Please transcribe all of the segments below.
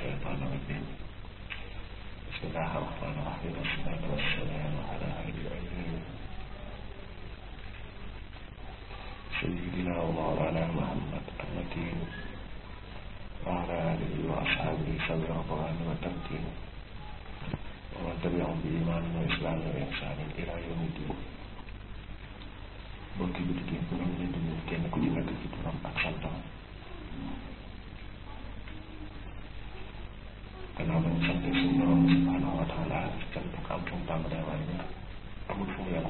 الشيطان الرجيم بسم الله الرحمن الرحيم والصلاة والسلام على أهل العلم سيدنا ومولانا محمد المتين وعلى آله وأصحابه سبيل الرضوان والتمكين ومن تبعهم بإيمان وإسلام وإحسان إلى يوم الدين bokki bi di bu ñu leen di nuyu kenn ku ci nekk ci turam ak santam gannaaw ba ñu sant suñu borom subhanahu wa taala sant ko am fu mu tàmbalee waaye nag amul fu mu yem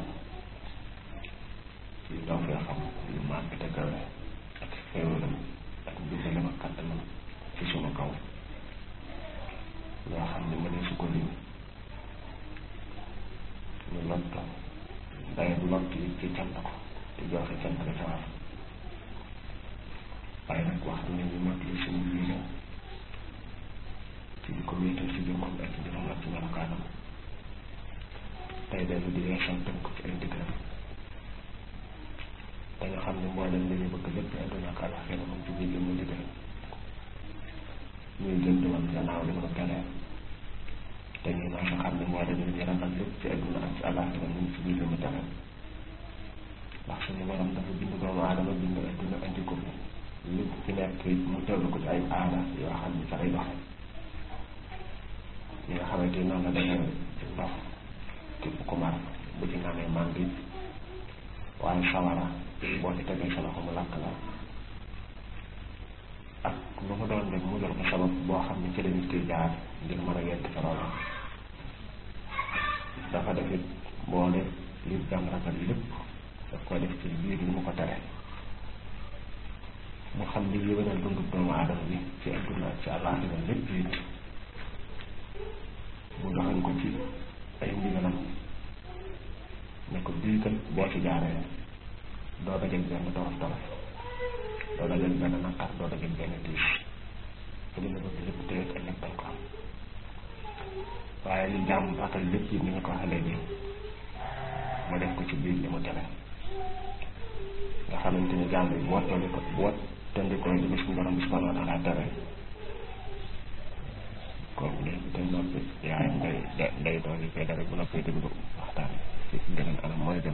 ci ndaw fee xam yu màgg te kawe ak xéewalam ak ndimbalam ak kàttanam ci sunu kaw loo xam ne mënee su ko lim ñu lott day lott yi ci cant ko te joxe cant ko ca war waaye nag wax ne ñu mat li suñu biir ci di ko wéetal ci jëmmam ak ci jëfam ak ci melokaanam tey dellu di yeesal tënk ci ay ndigalam te nga xam ne mboolem li ñu bëgg lépp àdduna ak àllaxira moom ci biir li mu digal ñuy gën di wan gannaaw li mu tere te ñu naa nga xam ne mboolem li ñu ragal lépp ci àdduna ak ci àllaxira mu ngi ci biir li mu tere ndax suñu borom dafa bind doomu aadama bind àdduna andi ko lépp ci nekk mu tëll ko ci ay aada yoo xam ne ca lay doxe ñi nga xamante ni noonu la defee ci ndox képp ku mar bu ci naanee màndi waaye sawara boo ci tegee sa loxo mu lakk la ak lu mu doon rek mu jël ko sabab boo xam ne ci la nit ki jaar ngir mën a yegg ca loola dafa defit boole li jàm ragal lépp daf ko def ci biir li mu ko tere mu xam li yéwénal dundu doomu aadama bi ci adduna ak ci àllaaxira lépp it mu doxal ko ci ay ndigalam ne ko bii kat boo ci jaaree doo dajeeg benn torof torof doo dajeeg benn naqar doo dajeeg benn tiis te li nga bëgg lépp téye ak lépp dañ ko am waaye li jàmm ratal lépp yi ni nga ko waxee léegi mu def ko ci biir li mu tere nga xamante ni jàmm bi bu wattandi ko bu wattandikoo li suñu borom bi subhanahu wa taala tere kooku léegi te noppi yaayam day day doon koy dara bu noppee déglu waxtaan ci gënal anam mooy dem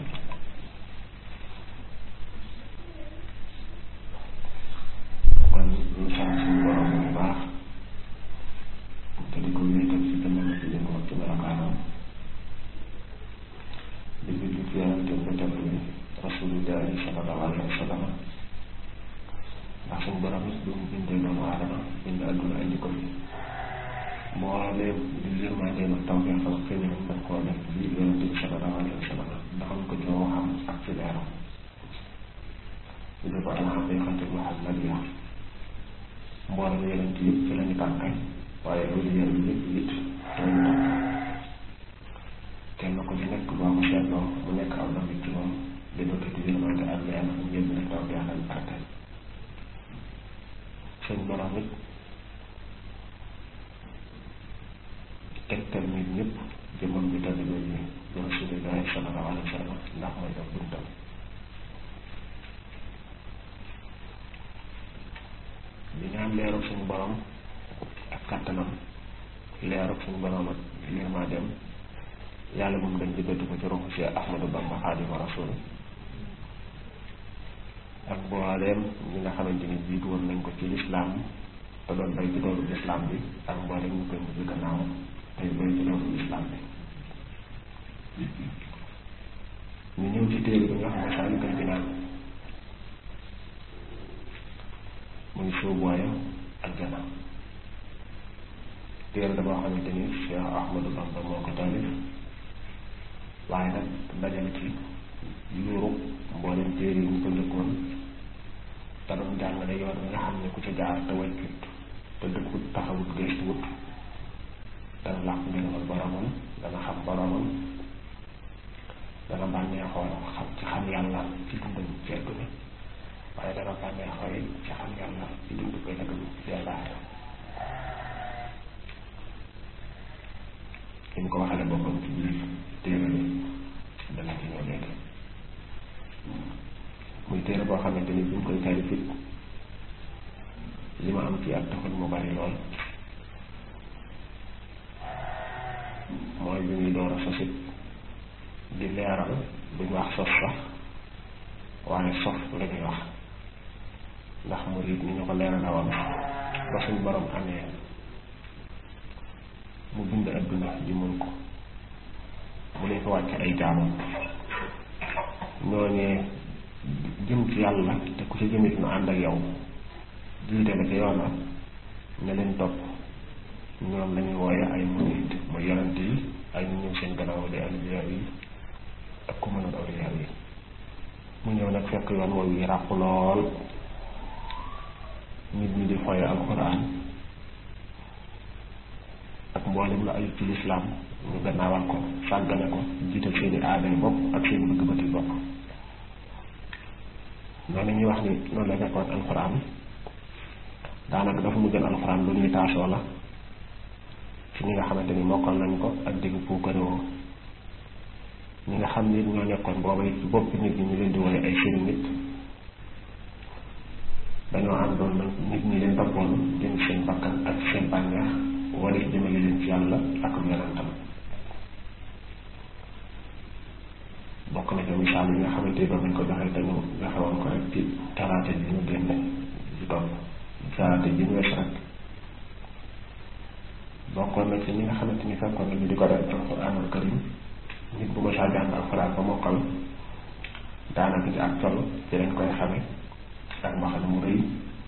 kon ñu sant suñu borom bu baax te di ko wéetal ci gënal ci yëngu ci melokaanam di julli ci yonenteem ba tedd bi rasulillahi sallallahu alayhi wa sallam ndax suñu borom it bi mu bindee doomu aadama bind adduna indi ko fi mbooleem di yërmandeem ak tawfeex ak xéwal daf koo def biir yonente bi sallallahu alayhi wa sallam ndaxam ko ci waxam ak ci leeram ñu ko al xaqiqatu muhammadiya mboolem yonente yëpp ci lañu tànkay waaye loolu yéen yëpp it ci lañu tànkay kenn ku ci nekk boo ko seetloo mu nekk aw na ci moom di bëgg di yërmande ak leer ak njëriñ ak tawfeex ak barke seen borom it tegtal nit ñëpp jëmmam bi tamit loolu yi bi rasulillahi sallallahu alayhi wa sallam ndax mooy def buntam di ñaan leerug suñu borom ak kattanam leerug suñu borom ak yërmandeem yàlla moom dañ jëbbati ko ci ruuxu si Ahmadu Bamba Xaadimu Rasuul ak mbooleem ñi nga xamante ni jiitu woon nañ ko ci lislaam te doon bay ci doolu lislaam bi ak mbooleem ñu koy mujj gannaaw tey bay ci doolu lislaam bi ñu ñëw ci téere bi nga xam ne Masaalikul Jinaan muy sóobuwaayam ak jana téere da boo xamante ni Cheikh Ahmadou Bamba moo ko taalif waaye nag dajale ci yuuru mboolem téere yi ñu ko njëkkoon te doon jàngale yoon nga xam ne ku ci jaar te wàccut te dëkkut taxawut gëstuwut dana làq ngërëmal boromam dana xam boromam dana bànneexoo xam ci xam yàlla ci dundam ci àdduna waaye dana bànneexoo it ci xam yàlla ci dund koy nag ci yàlla li mu ko waxale boppam ci biir téere bi dana ci ñëw léegi muy téere boo xamante ni bi mu koy taalif it li ma am ci at taxul mu bari lool mooy bi muy door a sosit di leeral duñ wax sos sax waaye sof la ñuy wax ndax murid ni ñu ko leerala woon ba suñ borom amee mu bind adduna ji mun ko mu leen ko wàcce ay jaamam ñooñee jëm ci yàlla te ku ci jëmit nu ànd ak yow jiite la ci yoon wa ne leen topp ñoom lañuy wooye ay murid muy yonent yi ay ñu ñëw seen gannaaw di awliya yi ak ku mënul awliya yi mu ñëw nag fekk yoon woowu yi ràpp lool nit ñi di foye alxuraan ak mboolem la aju ci lislaam ñu gannaawal ko sàggane ko jiital seeni aaday bopp ak seen bëgg-bëggi bopp noonu ñuy wax ni noonu la nekkoon alxuraan daanaka dafa mu gën alxuraan lu ñuy taasoo la ci ñi nga xamante ni mokkal nañ ko ak digg puukarewoo ñi nga xam ni ñoo nekkoon booba ci bopp nit ñi ñu leen di wone ay sëriñ nit dañoo àndoon nag nit ñi leen toppoon jëm seen bakkan ak seen bànneex wala jëmale leen ci yàlla ak yonentam bokk na ci misaal yi nga xamante ni ba buñ ko joxee te ñu joxe woon ko rek ci talaata ji ñu génne di topp talaata ji ñu wees rek bokkoon na ci ñi nga xamante ni fekkoon nañu di ko def alxuraanul karim nit bu ko saa jàng alxuraan ba mokkal daanaka ci ak col ci lañ koy xame ak mbaxana mu rëy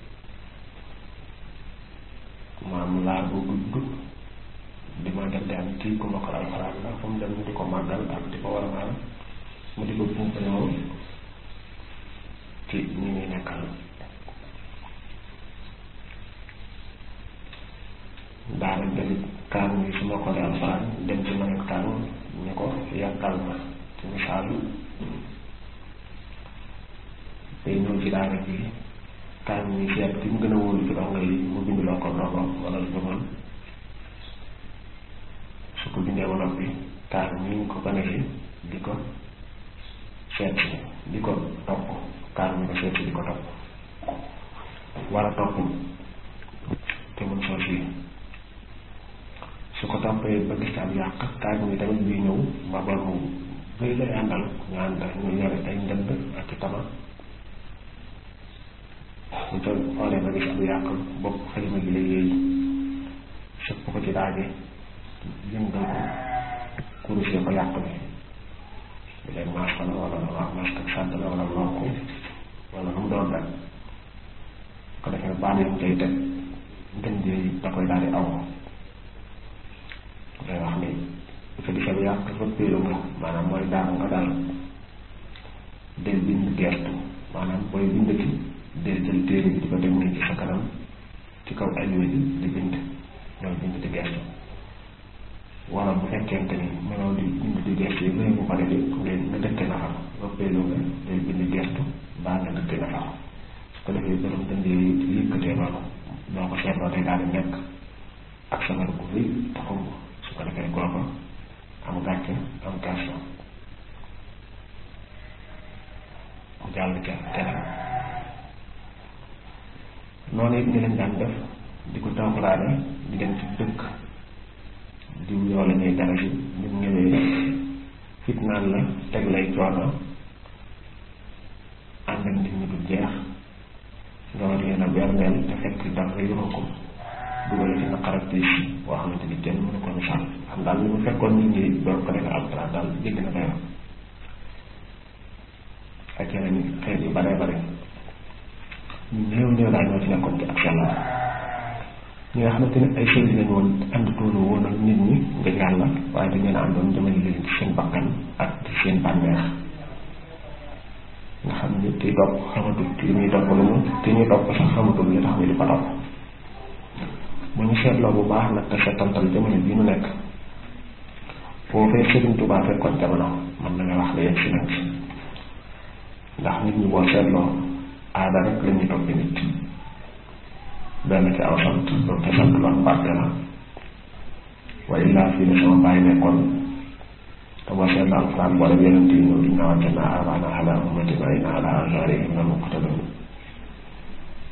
maam laa bu gudd di ma dem dem kii ku mokkal alxuraan la fu mu dem ñu di ko màggal ak di ko war a maanaam mu di ko puukaloo ci ñi ñuy nekkal daanañ tamit kaan yi su ma ko dee alxuraan dem ci maneen kaan ñu ko yàkkal ma ci misaal day ñëw ci daara ji kaan yi seet ki mu gën a wóolu ci dongo yi mu bind loo ko ndogo wala lu demoon su ko bindee ba noppi kaan ñi ñu ko gane si di ko seet si di ko topp kaan ñu ko seet si di ko topp war a topp te mun soo si su ko toppee ba gis am yàq kaay bi tamit bii ñëw mabal mu bëy lay àndal ñu ànd ñu yore ay ndënd ak i tama bu ko xoolee ba gis am yàq bopp xalima gi lay yéey sëpp ko ci daaje yëngal ko kurusee ko yàq bi bu leen maas ko la wala wax maas ak sàdd la wala loo ko wala lu mu doon rek ko defee baal yam koy teg ndënd yi da koy daal di aw day wax ni bu fa gisee yàq fa péeru nga maanaam mooy daanu nga daal del bind geertu maanaam booy bind ci del jël téere bi di ko dem nii ci sa kanam ci kaw alluwa ji di bind ñooy bind di geertu wala bu fekkente ni mënoo di bind di geertu yi bëri bu pare di ngeen nga dëkke na xam fa péeru nga del bind geertu baa nga dëkke na xam su ko defee borom dënd yi yëkkatee noonu doo ko seetloo day daal di nekk ak sa gu rëy taxum su ko defee kooku am gàcce am kersa mu jàll ca keneen noonu it ñu leen daan def di ko tawxuraane di dem ci dëkk di yoo la ñuy dara si bu ñëwee fitnaan la teg lay coono ànd ak nit ñi du jeex nga war leen a berneel te fekk dara yoroo ko dugal ci naqar ak tiis boo xamante ni kenn mënu ko misaal xam daal li mu fekkoon nit ñi door ko defee alxuraan daal jégg na dayoo ak yeneen xeet yu bare bare ñu néew néew daal ñoo ci nekkoon ci ak sellal ñi nga xamante ne ay sëriñ lañu woon ànd toolu woon ak nit ñi nga yàlla waaye dañ leen a àndoon jëmale leen ci seen bakkan ak ci seen bànneex nga xam ni kiy topp xamatul li muy topp lu mu ki ñuy topp sax xamatul li tax ñu di ko topp bu ñu seetloo bu baax nag te seetantal jamono bii nu nekk foofee Sëriñ Tuubaa fekkoon jamono man na nga wax la yegg si nañ ci ndax nit ñi boo seetloo aada rek la ñuy toppi nit benn ci aw sant loolu te sant loolu barke la waaye illaa fii ne sama bàyyi nekkoon te boo seetloo alxuraan boole yonent yi ñëw di ñëwaat naa abaana ala ummatin wa inna ala azarihim la muqtadun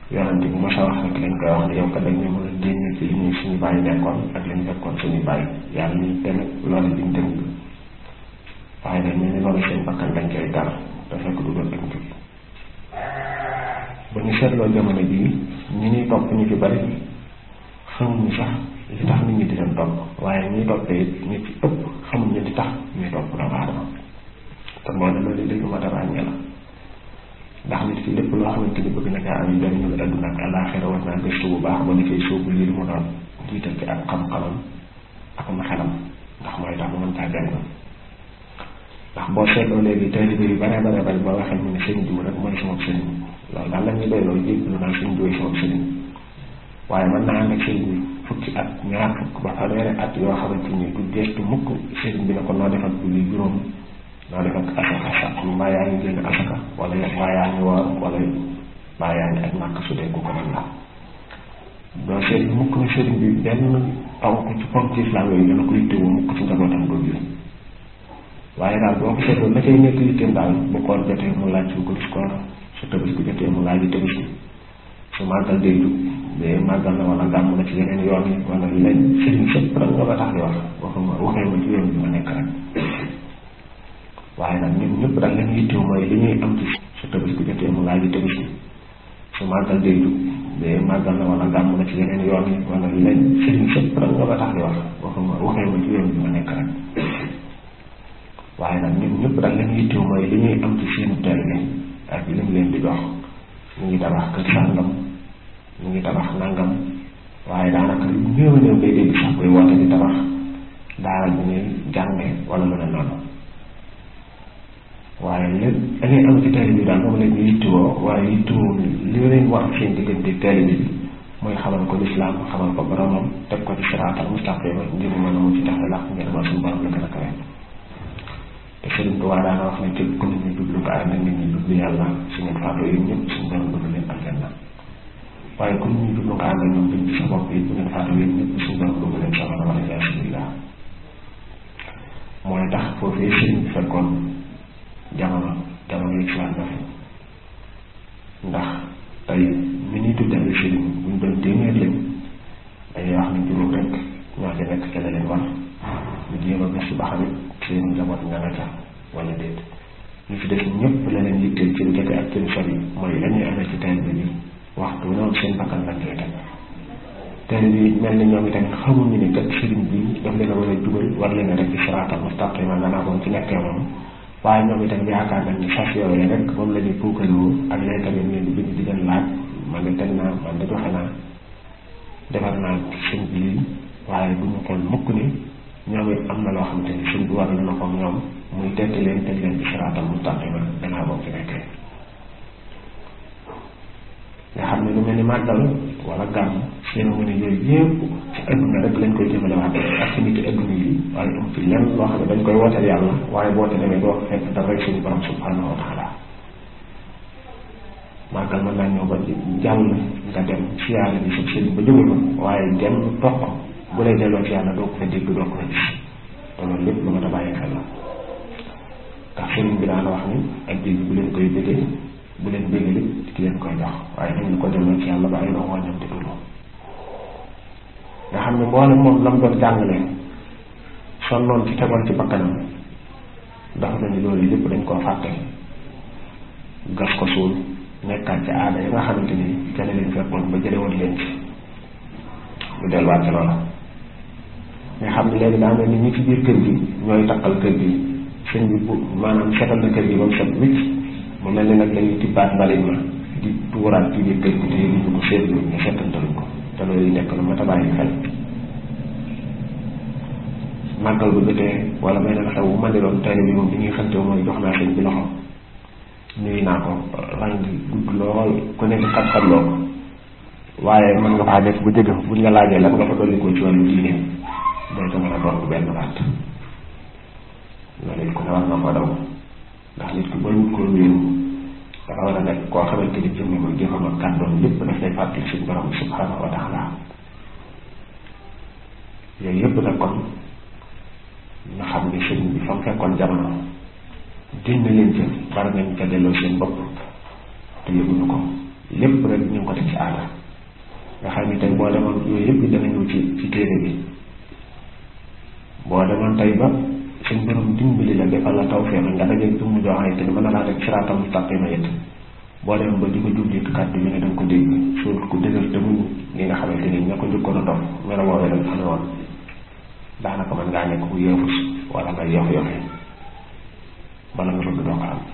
yonante bu ma sa wax rek lañ koy wax ne yow kat dañ ne mën a génne ci li ñuy suñu bàyyi nekkoon ak li ñu fekkoon suñu bàyyi yàlla ñu tamit loolu liñ dem waaye nag ñu ne loolu seen bakkan dañ koy dara te fekk du doon ak njub ba ñu seetloo jamono bii ñi ñuy topp ñu ci bari xamuñu sax li tax nit ñi di leen topp waaye ñuy toppee it ñu ci ëpp xamuñu li tax ñuy topp doomu aadama te moo ne loolu léegi ma dara ràññee la ndax nit ki lépp loo xamante ni bëgg na kaa am njëriñul àdduna ak àllaaxira war naa gëstu bu baax ba ni koy sóobu lii mu doon jiital ci ak xam-xamam ak ma xelam ndax mooy tax mu mën caa jàng ndax boo seetloo léegi taalibe yu bare bare bari boo waxee ñu ne sëñ diw rek mooy sama sëriñ loolu daal la ñuy doy loolu jéggalu naa sëñ diw sama sëriñ waaye mën naa ànd ak sëriñ bi fukki at ñaar fukk ba fanweeri at yoo xamante ni du gestu mukk sëriñ bi ne ko noo def ak julli juróom noo def ak asaka sax mbaa yaa ngi génn asaka wala mbaa yaa ngi woor wala mbaa yaa ngi aj màkk su dee ku ko mën la doo sëriñ mukk ne sëriñ bi benn ponk ci ponk ci islam yooyu dana ko yittewoo mukk ci njabootam doo jur waaye daal boo ko seetloo la cay nekk yitteem daal bu koor jotee mu laaj su guddi koor su tabaski jotee mu laaj tabaski su màggal day jug mais màggal na wala gàmm na ci yeneen yoon yi wala leen sëriñ sëpp rek nga ba tax di wax waxuma waxee ma ci yoon bi ma nekk rek waaye nag ñun ñëpp daal lañu yittewoo mooy li ñuy am ci su tabaski jotee mu laaj tabaski su màggal day jug mais màggal na wala gàmm na ci yeneen yoon yi wala leen sëriñ sëpp rek nga ba tax di wax waxuma waxee ma ci yoon bi ma nekk rek waaye nag ñun ñëpp daal lañu yittewoo mooy li ñuy am ci seenu taalibe ak li mu leen di dox ñu ngi tabax kër sàngam ñu ngi tabax nangam waaye daanaka lu néew a néew ngay dégg sax koy woote di tabax daara bu ñuy jànge wala lu ne noonu waaye lépp da ngay am ci taalibe bi daal moom la ñu yittewoo waaye yittewoo li leen war seen diggante taalibe bi mooy xamal ko lislaam xamal ko boromam teg ko ci siraatal mustaqima ngir mu mën a mu ci tax làq ngir ma suñu borom la gën a kawe te Sëriñ Tuubaa daana wax ne képp ku nit ñi jublu ko ànd ak nit ñi jublu yàlla su ngeen faatoo yéen ñëpp suñu borom dugg leen aljanna waaye ku nit ñi jublu ko ànd ak ñoom duñ ci sa bopp yi bu ngeen faatoo yéen ñëpp suñu borom dugg leen safara wala iyaasu billah mooy tax foofee sëriñ bi fekkoon jamono jamono yi islam dafa ndax tey mi ñuy tuddee ay sëriñ buñ doon téeméer lañ dañuy wax ne juróom rek ñoo ci nekk ca la leen war ñu jéem a gëstu ba xam it seen njaboot nga nga ca wala déet ñu fi def ñëpp la leen yitteel ci lu jege ak seen sori mooy la ñuy amee ci teel bi waxtu noonu seen bakkan lañ koy teg teel bi mel ni ñoom itamit xamuñu ni kat sëriñ bi daf leen a war a jubal war leen a rek ci siraatal mustaqima gannaaw moom ci nekkee moom waaye ñoom itam yaakaar nañ ni sas yooyu rek moom la ñuy puukaroo ak leen tamit ñu di bind di leen laaj man de teg naa man de joxe naa defar naa sëñ bi lii waaye bu ñu xool mukk ni ñoom it am na loo xamante ni sëñ bi war na ko ñoom muy tekki leen teg leen ci siraatal mustaqima gannaaw moom ci nekkee nga xam ne lu mel ni màggal wala gàmm cérémonie yooyu yëpp ci adduna rek lañ koy jëmale waat ak ci nit adduna yi waaye am ci lenn loo xam ne dañ koy wooteel yàlla waaye boo te demee doo fekk dara rek suñu borom subhanahu wa taala màggal mën naa ñëw ba jàll nga dem siyaare bi sa sëriñ ba jóge ko waaye dem toq bu lay delloo ci yàlla doo ko fa dégg doo ko fa gis te loolu lépp lu ma ta bàyyi xel la ndax sëriñ bi daan wax ni ak dégg bu leen koy bëggee bu leen bëggee lépp ki leen koy jox waaye dañu ko delloo ci yàlla ba ay dox wàññam te dulu nga xam ne mboolem moom lam doon jàngale sonnoon ci tegoon ci bakkanam dafa nañu loolu lépp dañ koo fàtte gas ko suul nekkaat ci aada yi nga xamante ni jële leen fekkoon ba jële woon leen ci ñu delluwaat ci loola nga xam ne léegi daa mel ni ñi ci biir kër gi ñooy takkal kër gi sëñ bi bu maanaam setal na kër gi ba mu set wicc mu mel ni nag dañuy tibbaat mbalit ma di tuuraat ci biir kër gi te ñu ko seetlu ñu seetantaluñ ko te loolu yi nekk lu mat a bàyyi xel màggal bu jotee wala may na xew bu man di doon tey bi moom li ñuy xante mooy jox naa sëñ bi loxo nuyu naa ko rang gudd lool ku nekk xam-xam loo ko waaye mën nga faa def bu jëgg buñ la laajee lan nga fa dolli ko ci wàllu diine day ko mën a doon benn baat loolu it ku ne war na ko daw ndax nit ki booy wut ko wéeru dafa war a nekk koo xamante ni jëmm ko jëfam ak kàddoom lépp daf lay fàttali suñ borom subhanahu wa taala yooyu yëpp nag kon nga xam ni sëñ bi fa mu fekkoon jamono dindi leen ca bari nañ ca delloo seen bopp te yëguñu ko lépp rek ñu ngi ko def ci aada nga xam ni tey boo demoon yooyu yëpp dana ñëw ci ci téere bi boo demoon tey ba suñ borom dimbali la defal la tawfeex nga dajeeg jëmm joo xamante ni mën na laa teg siraatal mustaqima it boo dem ba di ko jubli kàddu yi ne da nga ko dégg suul ku dëgër te muñ li nga xamante ni ña ko njëkkoon a dox melo woowee lañ xamee woon daanaka mën ngaa nekk ku yeefus wala nga yox yoxe bala nga bëgg doo ko am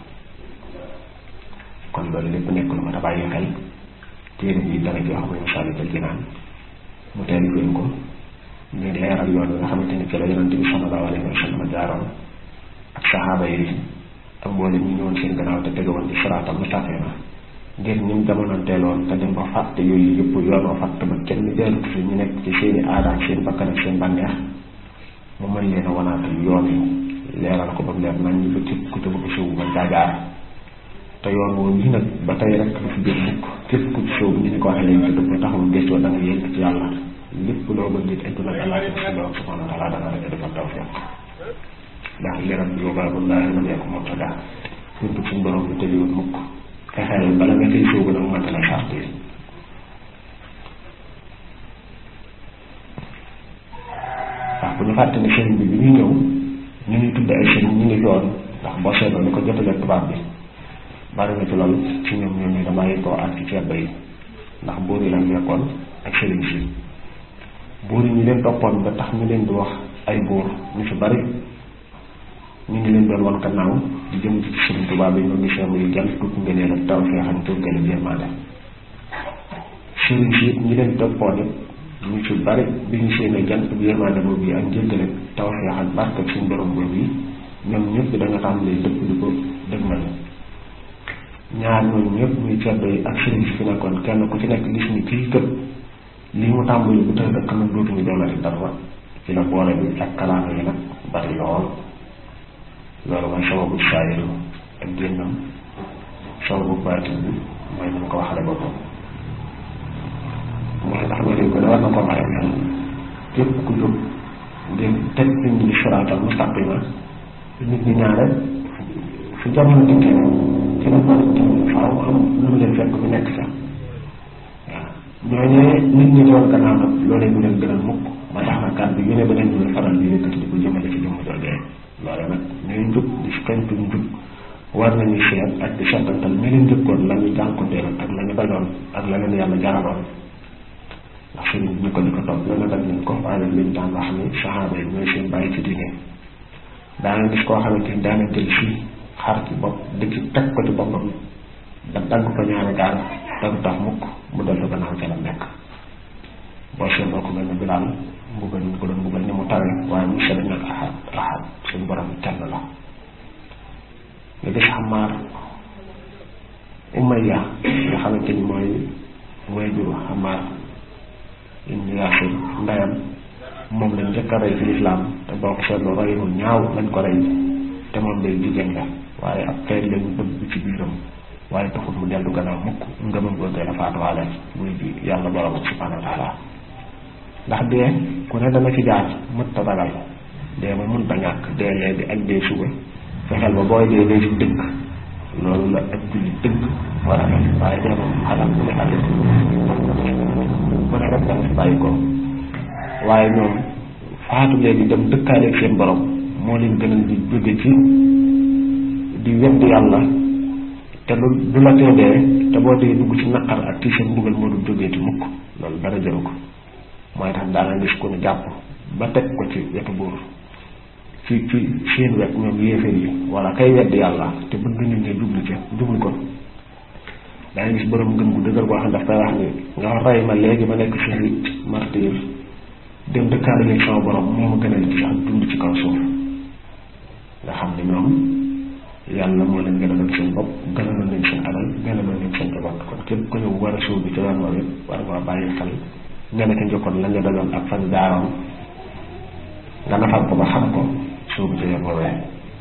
kon loolu lépp nekk lu ma ta bàyyi xel téere bi dara joo xam ne Masaalikul Jinaan mu teel leen ko ñu leeral yoon bi nga xamante ni ci la yonante bi sallallahu alayhi wa sallam jaaroon ak saxaaba yi ak mboolem ñi ñëwoon seen gannaaw te tegewoon ci siraatal mustaqima ngir ñim jamononteeloon te dem ba fàtte yooyu yëpp yoonoo fàtt ba kenn jaarut fi ñu nekk ci seeni aada ak seen bakkan ak seen bànneex mu mën leen a wanaatal yoon yi leeral ko ba mu leer nañ ñu fa képp ku ci bëgg sëw ba jaajaar te yoon woowu yi nag ba tey rek lu fi biir mukk képp ku ci sëw bi ñu ni ko waxee léegi te dëpp taxul gëstoo da nga yëg ci yàlla lépp loo bëgg it adduna ak àllaaxira si loolu subhaanahu wa taala dana la defal tawfiq ndax liram yóbaabullaahi man yakun mubtada buntu suñ borom bi tëjuwul mukk fexeel bala nga koy sóobu nag mënta la sart yi ndax bu ñu fàtte ne sëriñ bi bi ñuy ñëw ñu ngi tudd ay sëriñ ñu ngi yoon ndax boo seetloo ni ko jotalee tubaab bi bari na ci loolu ci ñoom ñoom ñu damaa ko ak ci ceeb yi ndax buur yi lañ nekkoon ak sëriñ si buur yi ñu leen toppoon ba tax ñu leen di wax ay buur ñu fi bari ñu ngi leen doon wan gannaaw di jëm ci sëriñ tubaab yi ñoom ñu seetlu yu gën tuut ngëneel ak taw fee xam tuut ngëneel yërmande sëriñ si it ñi leen toppoon it ñu ci bari bi ñu seenee jant bi yërmande boobu yi ak njëggale taw fee xam barke ak suñu borom boobu yi ñoom ñëpp da nga tàmbalee dëpp di ko dëgmal ñaar ñooñu ñëpp muy ceddo yi ak sëriñ si fi nekkoon kenn ku ci nekk gis ni kii kër lii mu tàmbali bu tëdd ak kanam dootuñu doonati dara ci la boole bi ak kalaama yi nag bari lool loolu mooy sababu saayiru ak génnam sababu baatin bi mooy ni mu ko waxale boppam mooy ndax nga ko da war na ko bàyyi xel képp ku jóg ngir teg nit ñi siraatal mustaqima nit ñi ñaare fu jamono dikkee ci la ko faaw am lu mu leen fekk bu nekk sax waaw ñooñee nit ñi doon gannaaw nag loolee bu leen gënal mukk ma tax na kàddu yu ne ba leen ñu faral di yëkkati di ko jëmale ci jëmm joojee loole nag ñuy njub di kañtu njub war nañu seet ak di seetantal mi leen njëkkoon la ñu jànkunteel ak la ñu dajoon ak la leen yàlla jaraloon ndax sëriñ bi ñu ko di ko topp la na daj nañ ko waaye liñ daan wax ni saxaaba yi ñooy seen bàyyi ci diine daana gis koo xamante ni daana jël fii xar ci bopp di ci teg ko ci boppam da dagg ko ñaari gaal te du tax mukk mu dellu gannaaw ca la nekk boo seetloo ko mel ne bilaal mbugal ñu ko doon mbugal ni mu tawe waaye mu sedd nag ahad ahad suñu borom kenn la nga gis xamaar umayya nga xamante ni mooy wayjur xamaar ibn yaasir ndeyam moom lañ njëkk a rey fi lislaam te boo ko seetloo rey mu ñaaw lañ ko rey te moom day jigéen la waaye ab xeet lañu bëgg ci biiram waaye taxul mu dellu gannaaw mukk ngëmam googee la faatuwaale muy ji yàlla borom subhanahu wa taala ndax dee ku ne dana ci jaar mët ta ragal dee ma mënta ñàkk dee léegi ak dee suba fexeel ba booy dee dee ci dëgg loolu la ak julli dëgg war a def waaye dee moom xalaat bu ne àllit ku ne rek danga fi bàyyi ko waaye ñoom faatu léegi dem dëkkaaleeg seen borom moo leen gënal di jóge ci di wedd yàlla te lu du la tee dee te boo dee dugg ci naqar ak ci seen mbugal moo dul jógee ci mukk loolu dara jëru ko mooy tax daana gis ku ne jàpp ba teg ko ci wetu buur ci ci seen wet ñoom yéeféer yi wala kay wedd yàlla te bëgg nit ñi jublu ci jublu ko daana gis borom ngëm gu dëgër boo xam daf koy wax ni nga rey ma léegi ma nekk shahid martyr dem dëkkaale léegi sama borom moo ma gënal ci sax dund ci kaw suuf nga xam ne ñoom yàlla moo leen gënaloon seen bopp gënaloon leen seen alal gënaloon leen seen njaboot kon képp ku ñëw war a suuf bi ci yoon woowu war nga bàyyi xel nga ne ko njëkkoon la nga daloon ak fan jaaroon nga nafal ko ba xam ko suuf bi ci yoon woowee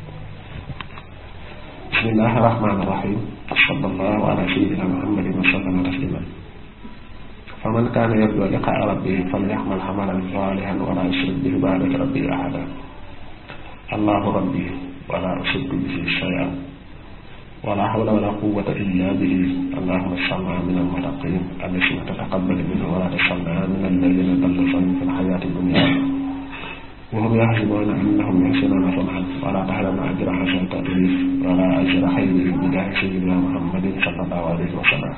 bismillahi rahmaani rahim sallallahu ala sayyidina muhammadin wa sallama tasliman faman kaana yarju liqaa rabbihi falyaxmal xamalan saalihan wala yushrik bi ibaadati rabbihi ahada allahu rabbi wala ushriku bihi shay'an wala hawla wala quwwata illa bihi allahumma ij'alna min al-muttaqin alladhina tataqabbalu minhum wala taj'alna min alladhina dalla sa'yuhum fi al-hayati ad-dunya wa hum yahsabuna annahum yuhsinuna sun'an wala tahrimna ajra hasanati wala ajra khayri bi jaahi sayyidina muhammadin sallallahu alayhi wa sallam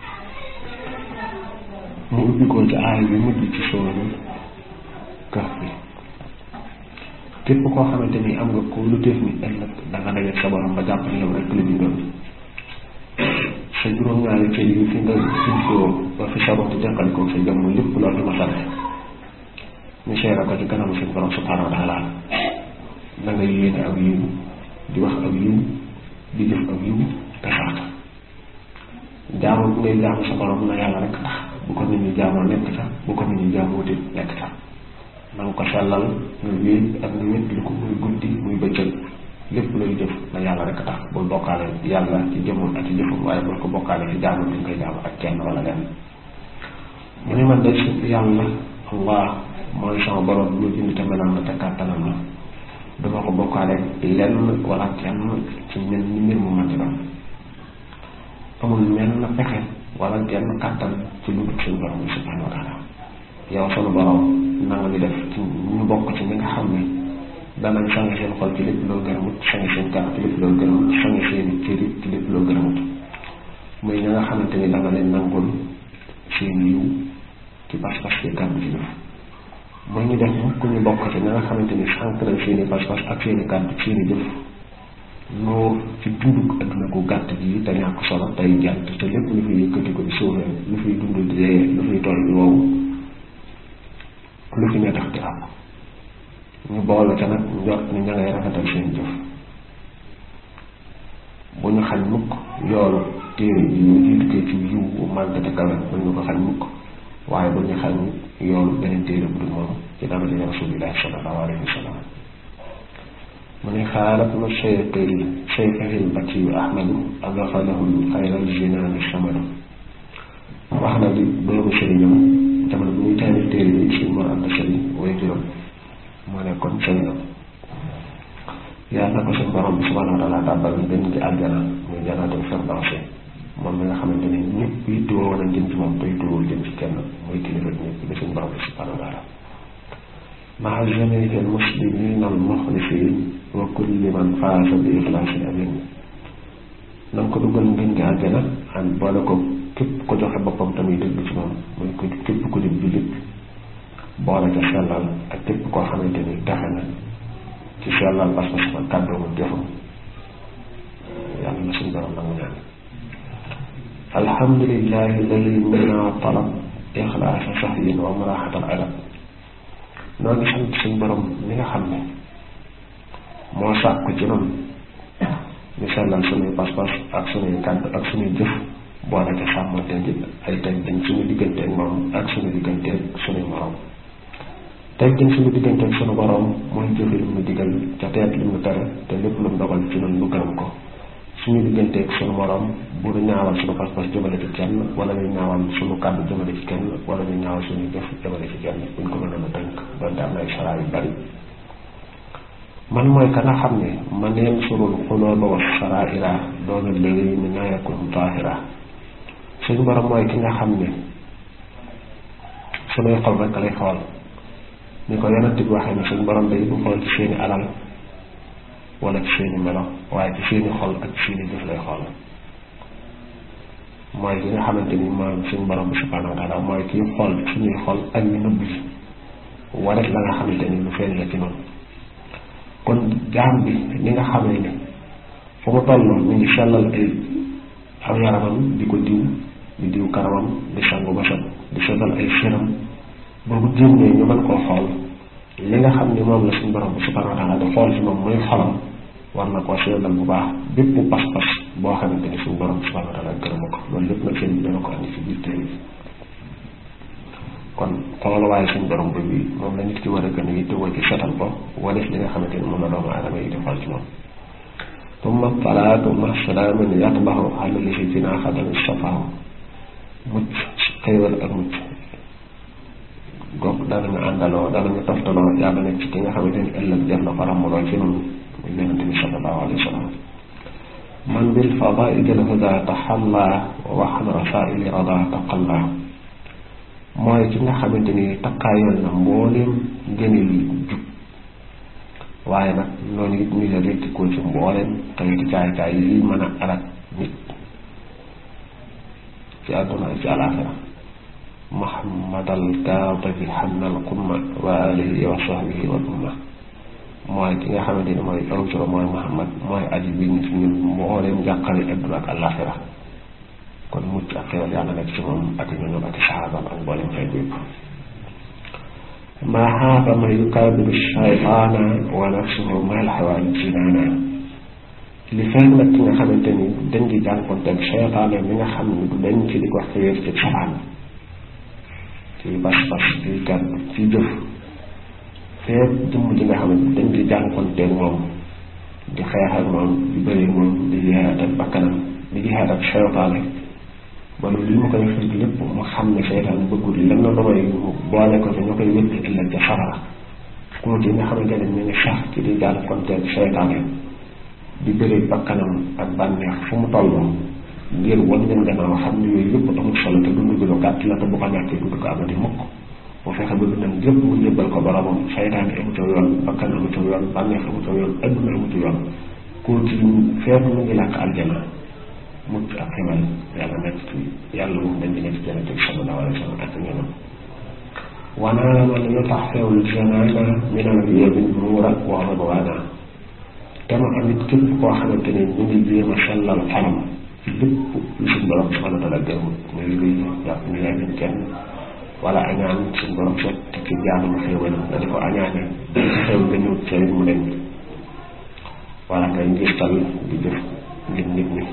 mu ubbi ko ci aay bi mujj ci sóoru Kahf bi képp koo xamante ni am nga ko lu téef ni ëllëg da nga dajeeg sa borom ba jàpp ne yow rek la ñu doon sa juróom-ñaari cër yi fi nga juddoo ba fi sa bopp jànqalikoo sa jëmm lépp loo fi masale ñu seere ko ci kanamu suñu borom subhanahu wa taala na nga yéene ak yiw di wax ak yiw di jëf ak yiw te sax jaamu bu ngay jaamu sa borom na yàlla rek tax bu ko nit ñi jaamoo nekk sax bu ko nit ñi jaamoo wuti nekk sax na nga ko sellal nga wéet ak nga wét li ko muy guddi muy bëccëg lépp looy jëf na yàlla rek tax bul bokkaale yàlla ci jëmum ak ci jëfum waaye bul ko bokkaale ci jaamu bi nga koy jaamu ak kenn wala lenn mu ne man day sant yàlla allah mooy sama borom lu bind te melam na te kàttanam la duma ko bokkaale lenn wala kenn ci mel ni mbir mu manti doon amul menn pexe wala genn kàttan ci lu dul suñu borom bi subhanahu wa taala yow sunu borom nanga ñu def ci ñu bokk ci ñi nga xam ne danañ sangi seen xol ci lépp loo gërëmut sangi seen kàddu ci lépp loo gërëmut sangi seen cëri ci lépp loo gërëmut muy ñi nga xamante ni danga leen nangul seen yiw ci pas-pas ci kàddu ci jëf muy ñu def mukk ñu bokk ci ñi nga xamante ni sànq nañ seeni pas-pas ak seeni kàddu seeni jëf noo ci dunduk adduna ko gàtt gi te ñàkk solo tey jant te lépp lu fiy yëkkati ko di suufee lu fiy dund di dee lu fiy toll di wow lu fi ne tax di am ñu boole ca nag njort ni ña ngay rafetal seen jëf bu ñu xañ mukk yoolu téere yi ñu jiitukee ci yiw bu màgg te kawe bu ñu ko xañ mukk waaye bu ñu xañ yoolu beneen téere bu dul moom ci daraja rasulillahi sallallahu alayhi wa sallam mu ne xaarat na cheyqil cheyqahil bakiyu ahmadu agafalahu xayral jinaani samadu wax na di doomu sëriñam jamono bu ñuy taalif téere bi suñ mor ànd sëriñ way juróom moo nekkoon sëriñam yàlla na ko suñ borom bi subhanahu wa taala tàbbal benn ci àjjana muy jannatul firdawsi moom mi nga xamante ni ñëpp yittewoo woon a jëm ci moom te yittewoo jëm ci kenn muy kilifa ñëpp di suñ borom bi subhanahu wa taala maa jamiihi al-muslimiina al-muxlisiin wa kulli man faasa bi ixlaasi amin na nga ko dugal ngeen gi àjjana an boole ko képp ko joxe boppam tamit dëgg ci moom muy ko képp ko di jullit boole ca sellal ak képp koo xamante ni taxe na ci sellal pas-pas ak kàddoom ak jëfam yàlla na suñu borom nangu ñaan alhamdulillahi alladi mina talab ixlaasa sahyin wa muraaxatal adab noo ngi sant suñ borom mi nga xam ne moo sàkk ci noonu ñu sellal suñuy pas-pas ak suñuy kàddu ak suñuy jëf boole ca sàmmante ji ay teg dañ suñu digganteeg moom ak suñu digganteeg suñuy morom teg dañ suñu digganteeg suñu borom mooy jëfe lu mu digal ca teet lu mu tere te lépp lu mu dogal ci noonu lu gërëm ko suñu digganteeg suñu morom bu ñu ñaawal suñu pas-pas jëmale ci kenn wala ñu ñaawal suñu kàddu jëmale ci kenn wala ñu ñaawal suñu jëf jëmale ci kenn buñ ko mënoon a tënk donte am na ay saraa yu bari man mooy ka nga xam ne man yeen surul xulooba wa saraira doona léegi mi nayakun taahira suñu borom mooy ki nga xam ne suñuy xol rek lay xool ni ko yonent bi waxee ne suñu borom day du xool ci seeni alal wala ci seeni melo waaye ci seeni xol ak ci seeni jëf lay xool mooy ki nga xamante ni moom suñu borom bi subhanahu wa taala mooy kii xool suñuy xol ak ñu nëbb yi waret la nga xamante ni lu feeñ la ci noonu kon jaam bi ni nga xamee ne fu mu toll mu ngi sellal ay aw yaramam di ko diw di diw karamam di sangu ba set di setal ay séram boobu génnee ñu mën koo xool li nga xam ni moom la suñu borom bi subhanahu wa taala di xool ci moom muy xolam war na koo seetal bu baax bépp pas-pas boo xamante ni suñu borom bi subhanahu wa taala gërëma ko loolu lépp nag seen bi dana ko andi ci biir téere bi kon xooluwaaye suñu borom bi bi moom la nit ki war a gën a yittewoo ci setal ko walis li nga xamante ni moom la doomu aadama yi di xool ci moom tumma salaatu ma salaamin yatbaxu xàll li si dinaa xadami safaaw mucc xéewal ak mucc goog danañu àndaloo danañu toftaloo yàlla nekk ci ki nga xamante ni ëllëg def na ko ràmmuloo ci noonu muy yonente bi sallallahu alayhi wa sallam man bil fadaili lhuda taxalla waxan rasaili rada taqalla mooy ki nga xamante ni takkaayal na mbooleem ngëneel yi jub waaye nag noonu it ñu la rékkikoo ci mbooleem xëyiti caay-caay yi mën a alak nit ci àdduna ci àlaaxira muhammadal kaatibi xannal qumma wa alihi wa sahbihi wal umma mooy ki nga xamante ni mooy aw turo mooy muhammad mooy aji bi ñu ci ñun mbooleem njàqare àdduna ak àlaaxira kon mucc ak xewal yàlla nekk ci moom ak ñooñu ak saxaabam ak mbooleem xeet yëpp maa xaafa man yukaabiru shaytaana wa nafsuhu mal xawaali jinaana li fekk nag ki nga xamante ni dañ di jànkonteeg seytaane mi nga xam ne du dañ ci di ko xiir ci saxaan ci bas-bas ci kàddu ci jëf feet jëmm ji nga xamante dañ di jànkonteeg moom di xeex ak moom di bëri moom di jihaad ak bakkanam di jihaad ak seytaane ba li mu koy xir lépp mu xam ne seytaane bëggul lenn lu may boole ko fi ñu koy wétti ëllëg ca safara kooku yi nga xamante ne ñu ngi sax ci di jànkonteeg seytaane di bëri bakkanam ak bànneex fu mu toll ngir wan leen gannaaw xam ne yooyu yëpp amul solo te dund gi lu gàtt la te bu ko ñàkkee du ko amati mukk bu fexe ba dundam yëpp mu jébbal ko boromam seytaane amu ca yoon bakkan amu ca yoon bànneex amu ca yoon adduna amu ca yoon kooku feetu mu ngi làkk aljana mucc ak ximal yàlla nekk ci yàlla moom dañ di nekk ci jannati sallallahu alayhi wa sallam ak ñeneen wanaa man yutaxfewul janaana min al yamin nuura wa ridwaana te mu am it képp koo xamante ni ñu ngi jéem a sellal xolam ci lépp lu suñ borom subhanahu wa taala gërëmut muy luy jàpp ni yaa ngi kenn wala añaan suñ borom seet te ki jaanam xéewal nga di ko añaane xew nga ñëw ca mu dem wala ngay ngistal di jëf ngir nit ñi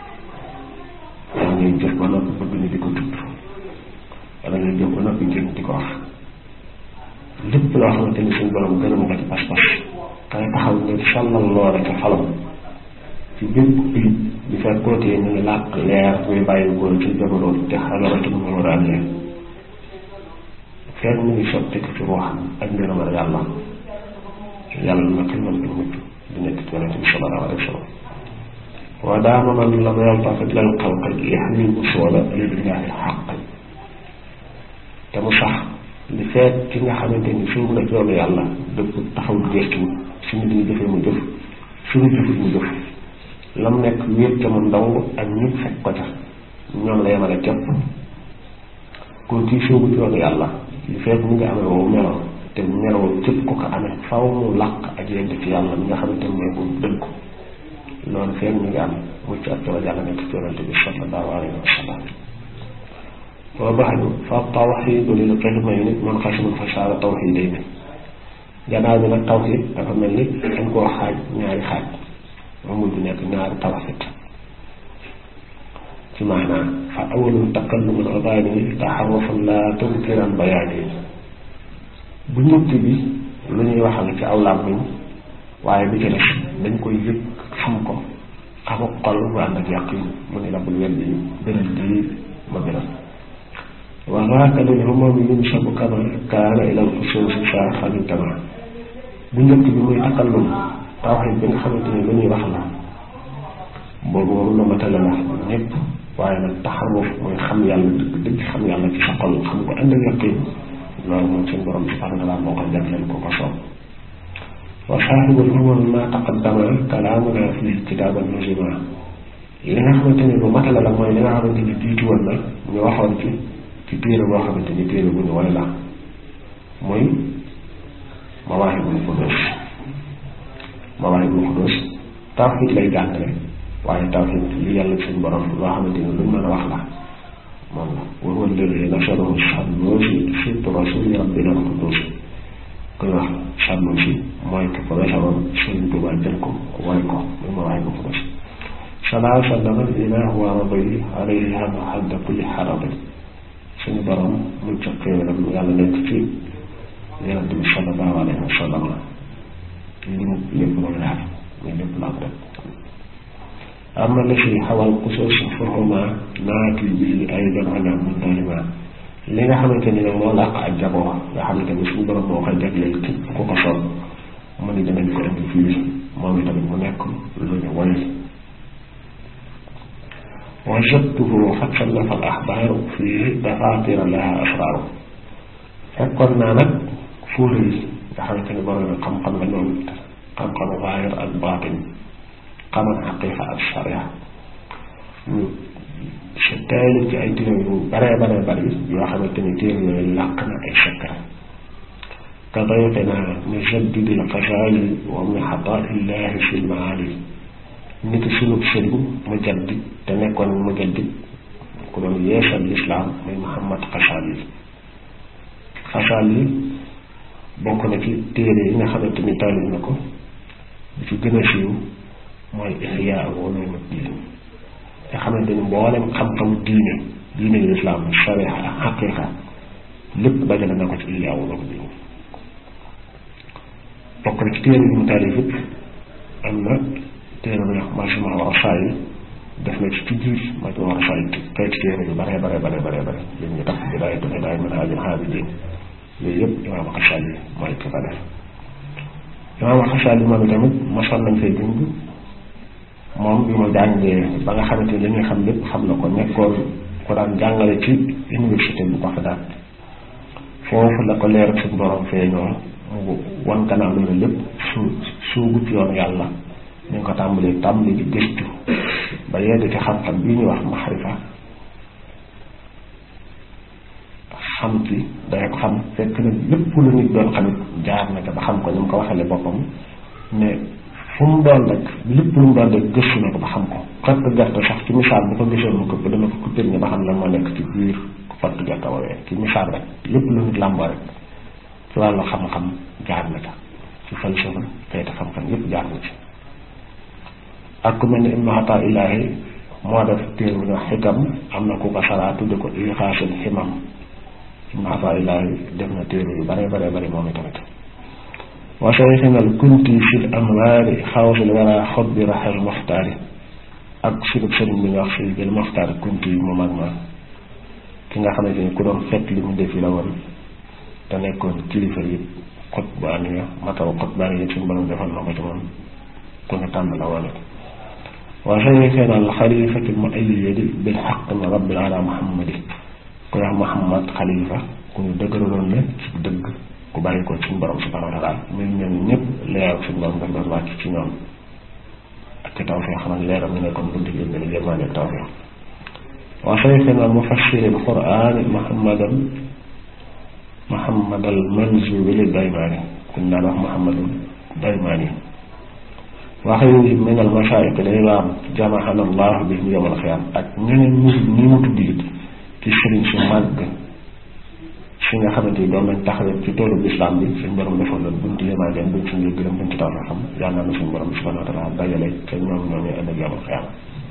wala ngay jëf ba noppi bëgg ni di ko tudd wala ngay jëf ba noppi jëm di ko wax lépp loo xamante ni suñ borom gërëm nga ci pas-pas kay taxaw ngir sàllal loole ca xolam ci bépp ayib di fekk kootee ñu ngi làq leer muy bàyyi góor ci jamono te xalaratu mu war a am leen fekk mu ngi sotti ko ci ruuxam ak ngërëmal yàlla yàlla na ximal bi mucc di nekk ci yonente bi sallallahu alayhi wa sallam wa daama man lam yaltafit lil xalqi yaxmil usula lillahi xaq te mu sax li fekk ki nga xamante ni suuf na yoonu yàlla dëpp taxaw gëstu suñu di jëfee mu jëf suñu jëfee mu jëf lam nekk wéet ca moom dong ak ñëpp fekk ko ca ñoom la yemale képp kon kii soobu ci yoonu yàlla li fekk mu ngi amee woowu melo te meloo képp ko ko amee faw mu làq ak yegg ci yàlla mi nga xamante ne mooy dëgg ko loolu fekk mu ngi am mucc ak tawal yàlla nekk ci yonente bi sallallahu alayhi wa sallam wa baxdu fa tawxidu lil qismayni munqasimun fa saara tawxidayni gannaaw bi nag tawxid dafa mel ni dañ koo xaaj ñaari xaaj moom mujj nekk ñaari tawxid ci maanaam fa awalum takallumun ubaani taxarufun la tunkiran bayaani bu njëkk bi lu ñuy waxal ci aw làmmiñ waaye bi ci des dañ koy yëg xam ko xamu xol bu ànd ak yàq yi mu ne la bul wet bi beneen di ma beneen wa zaaka lil humam yunsabu kama kaana ilal xusuusi saaxali kama bu njëkk bi muy takallum tawxid bi nga xamante ni lu ñuy wax la boobu moom la matale la ñëpp waaye nag taxaruf mooy xam yàlla dëgg dëgg xam yàlla ci sa xol xam ko ànd ak yaqin loolu moom seen borom subhanahu wa taala moo ko jagleel ko ko soob wa saaxibul humam ma taqaddama kalaamuna fi kitaaban nuzima li nga xamante ni lu matale la mooy li nga xamante ni jiitu woon na ñu waxoon ci ci téere boo xamante ni téere bu ñu wala la mooy mawaahibul xudus mawaahibul xudus tawxiid lay jàngale waaye tawxiid li yàlla suñ borom loo xamante ni luñ mën a wax la moom la wa huwa alladi nasarahu Sanusi sibtu rasuli rabbina al-qudus koy wax Sanusi mooy ki ko wesaroon Sëriñ Tuubaa jël ko woy ko muy mawaahibul xudus salaa sallama ilaahu wa rabbi alayhi hadda kulli xarabi suñu borom muñ ca xéewalam yàlla nekk ci yonent bi sallallahu alayhi wa sallam li mu lépp loolu daal muy lépp la am rek ama la fi xawal xusuus fahuma naati bi aydan ala muntalima li nga xamante ni nag moo làq ak jagoo nga xamante ni suñu borom moo koy jagleel képp ku ko soob mu ni danañ ko indi fii moom itamit mu nekk lu ñu woy wajadtuhu xat sallafa al axbaaru fii dafaatira laha asraaru fekkoon naa nag fóore yi nga xamante ni borom xam-xam la ñoom xam-xamu zaahir ak baatin xamal xaqiiqa ak sharia ñu si taylu ci ay téere yu baree baree bari yoo xamante ni téere yooyu làq na ay secret ka dayqina mujaddidi al-Ghazali wa min xataa'illahi fi l-maali nit sunu sëriñ mujaddid te nekkoon mujaddid ku doon yeesal lislaam muy Muhammad Ghazali Ghazali bokk na ci téere yi nga xamante ni taalif na ko bi ci gën a siiw mooy Ihyaa Ulumuddin nga xamante ni mboolem xam-xamu diine diine yu lislaam sharia ak xaqiiqa lépp dajale na ko ci Ihyaa Ulumuddin bokk na ci téere yi mu taalif it am na téere bu ñuy wax Majmuu Rasaa'il def na ci ci biir Majmuu Rasaa'il xeeti téere yu bare bare bare bare bare li ñu tax Bidaayatul Hidaaya Minhaajul Aabidiin yooyu yëpp imaam Xasaali mooy ki ko def imaam Xasaali moom itamit mosoon nañ fay dund moom bi mu jàngee ba nga xamante ni li ñuy xam lépp xam na ko nekkoon ko daan jàngale ci université bu Bagdad foofu la ko leer suñu borom feeñoo mu wan gannaaw loolu lépp su suugu ci yoon yàlla ñu ngi ko tàmbalee tàmbali di gëstu ba yegg ci xam-xam bii ñuy wax maxarifa xam ci day ko xam fekk na lépp lu nit doon xamit jaar na ko ba xam ko ni mu ko waxale boppam ne fu mu doon rek lépp lu mu doon rek gëstu na ko ba xam ko xott gerte sax ci misaal bu ko gisoon mu ko dana ko kuppir ni ba xam lan moo nekk ci biir xott gerte woowee ci misaal rek lépp lu nit làmboo rek ci wàllu xam-xam jaar na ca ci falsafa xeeti xam-xam yépp jaar na ci ak ku mel ni Ibnu Ataa Ilaahi moo def téere bu ñu wax xikam am na ku ko saraa tudde ko Iixaasul Himam Ibnu Ataa Ilaahi def na téere yu bare bare bare moom itamit wa sayxina al kunti fil amwaari xawsul wara xob bi raxal muxtaari ak sunu sëriñ bi ñu wax si jël muxtaar kunti mu mag ma ki nga xamante ni ku doon fekk li mu def yi la woon te nekkoon kilifa yi xot bu aniya mataw xot baa ngi suñu borom defal na ko ci moom ku ñu tànn la woon wa sayxina al xalifati mu ayyadi bil xaq min rabbil ala muhammadi ku wax muhammad xalifa ku ñu dëgëraloon la ci dëgg ku bàyyi ko suñu borom subhanahu wa taala muy ñoom ñëpp leeral suñu borom daf doon wàcc ci ñoom ak ci tawfiq xam ne leeram ñu nekkoon bunti jël ni yërmaande ak tawfiq wa sayxina mufassiri al quran muhammadan muhammadal manzuri daymaani kuñ daan wax muhammadul daymaani waxi min al masaayix lay raam jamaxana allah bi mu yowmal xiyaam ak ñeneen ñi ñi mu tudd it ci sëriñ su màgg si nga xamante ni doon nañ taxawee ci toolu lislaam bi suñ borom defoon la bunti yémaa leen buñ suñu gërëm buñ ci taw xam yàlla na suñu borom subhanahu wa taala dajale te ñoom ñoo ñuy ëllëg yowmal xiyaam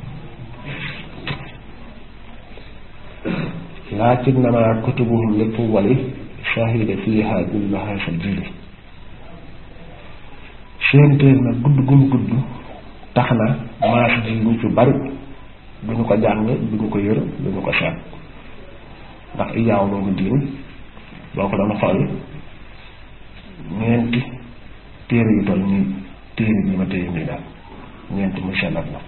lakinnama kutubuhum li tuwali shahida fiha billaha sa jili seen téer nag gudd gum gudd tax na maas ji ñu ci bari du ñu ko jàng du ñu ko yër du ñu ko seet ndax iyaaw loolu diin boo ko doon xool ñeenti téere yu toll nii téere bi ma téye nii daal ñeenti mu sellat la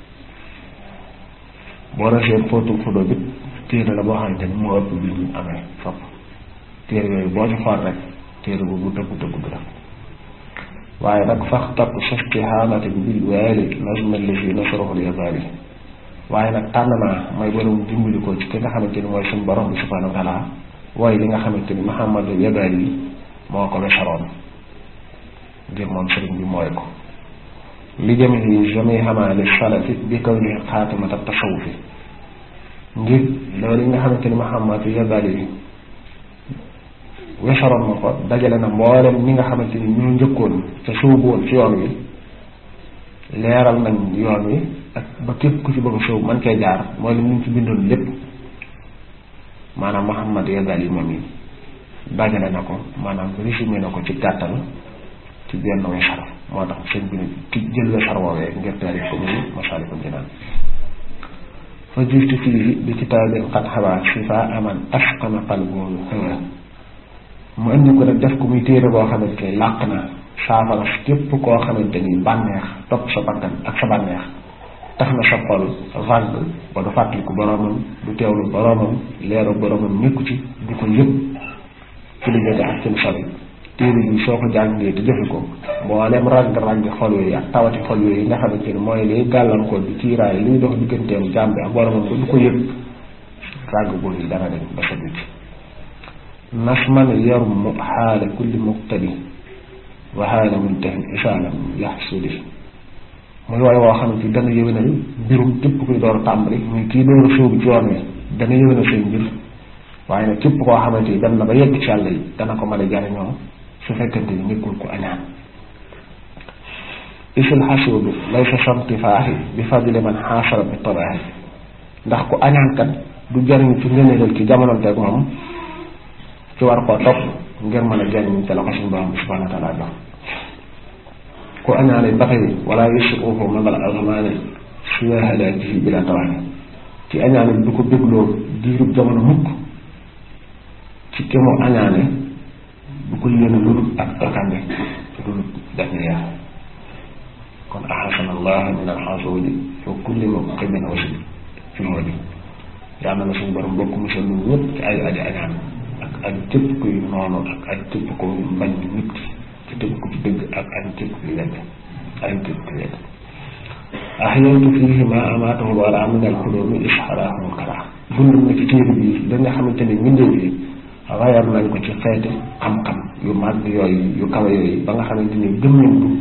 boo resee fóotu fudo bi téere la boo xamante ni moo ëpp bi ñu amee fopp téere yooyu boo ci xool rek téere bu gudd gudd gudd la waaye nag fax tapp sastihaanati bi bil waali lazma lisi nasruhul yazaali waaye nag tànn naa may borom dimbali ko ci ki nga xamante ni mooy suñu borom bi subhanahu wa taala waaye li nga xamante ni Muhammadul yazaali yi moo ko wesaroon ngir moom sëriñ bi mooy ko li jëme yi jami xamaali salafi bi kaw ni xaatimata tasawufi ngir loolu yi nga xamante ni Muhammadul yazaali yi wesaroon na ko dajale na mboolem ñi nga xamante ni ñoo njëkkoon te suubu woon ci yoon wi leeral nañ yoon wi ak ba képp ku ci bëgg a sóob man cee jaar mooy li ñu ci bindoon lépp maanaam Muhammad Yazali yi moom yi dajale na ko maanaam résumé na ko ci gàttal ci benn wesar moo tax sëñ bi ki jël wesar woowee ngir taarif ko muy Masaalikul Jinaan fa justu fii bi kitaabin qad xawaa shifaa aman asqama qalbu hawa mu indi ko nag def ko muy téere boo xamante ni làq na saafara képp koo xamante ni bànneex topp sa bakkan ak sa bànneex tax na sa xol vague ba du fàttaliku boromam du teewlu boromam leeru boromam nekku ci du ko yëg ci lu jege ak ci lu sori téere bi soo ko jàngee te jëfe ko mboolem ràgg-ràgg xol yooyu ak tawati xol yooyu nga xamante ni mooy liy gàllankoor di ciiraay liy dox digganteem jaam bi ak boromam ba du ko yëg ràgg boobu yi dana dem ba sa ci nasman yarum xaala kulli muqtadi wa xaala muntahin isaalam yaxsudi muy waaye woo xamante ni dana yëwénal mbirum képp kuy door a tàmbali muy kii door a sóobu ci yoon wi dana yëwénal seen mbir waaye nag képp koo xamante ni dem na ba yegg ci yàlla yi dana ko mën a jariñoo su fekkante ni nekkul ko añaan isil xasuudu laysa samtifaaxi bi fadli man xaasara bi tabaaxi ndax ku añaankat du jariñ ci ngëneelal ki jamononteeg moom ci war koo topp ngir mën a jariñ ci la ko suñu borom bi subhanahu wa taala jox ku añaane ba tey wala yusuufu mabal azmaane suwa halaakihi bila tawaani ci añaane du ko bégloo diirub jamono mukk ci ki mu añaane du ko yéene lu dul ak alkande lu dul dañu yaa kon ahasana allah min alxasuudi wa kulli muqimin wasi fi wadi yàlla na suñu borom bokk musal ñun ñëpp ci ay aji añaan ak ay képp kuy noonu ak ay képp ku mbañ nit ci tëgg ko ci dëgg ak ay képp kuy wedd ay képp kuy wedd ahyaytu fiihi ma amaatahu wala min alxulumi isxaraahum kara dund na ci téere bi da nga xamante ni mbindee bi wayar nañ ko ci xeeti xam-xam yu mag yooyu yu kawe yooyu ba nga xamante ni gëm nañ du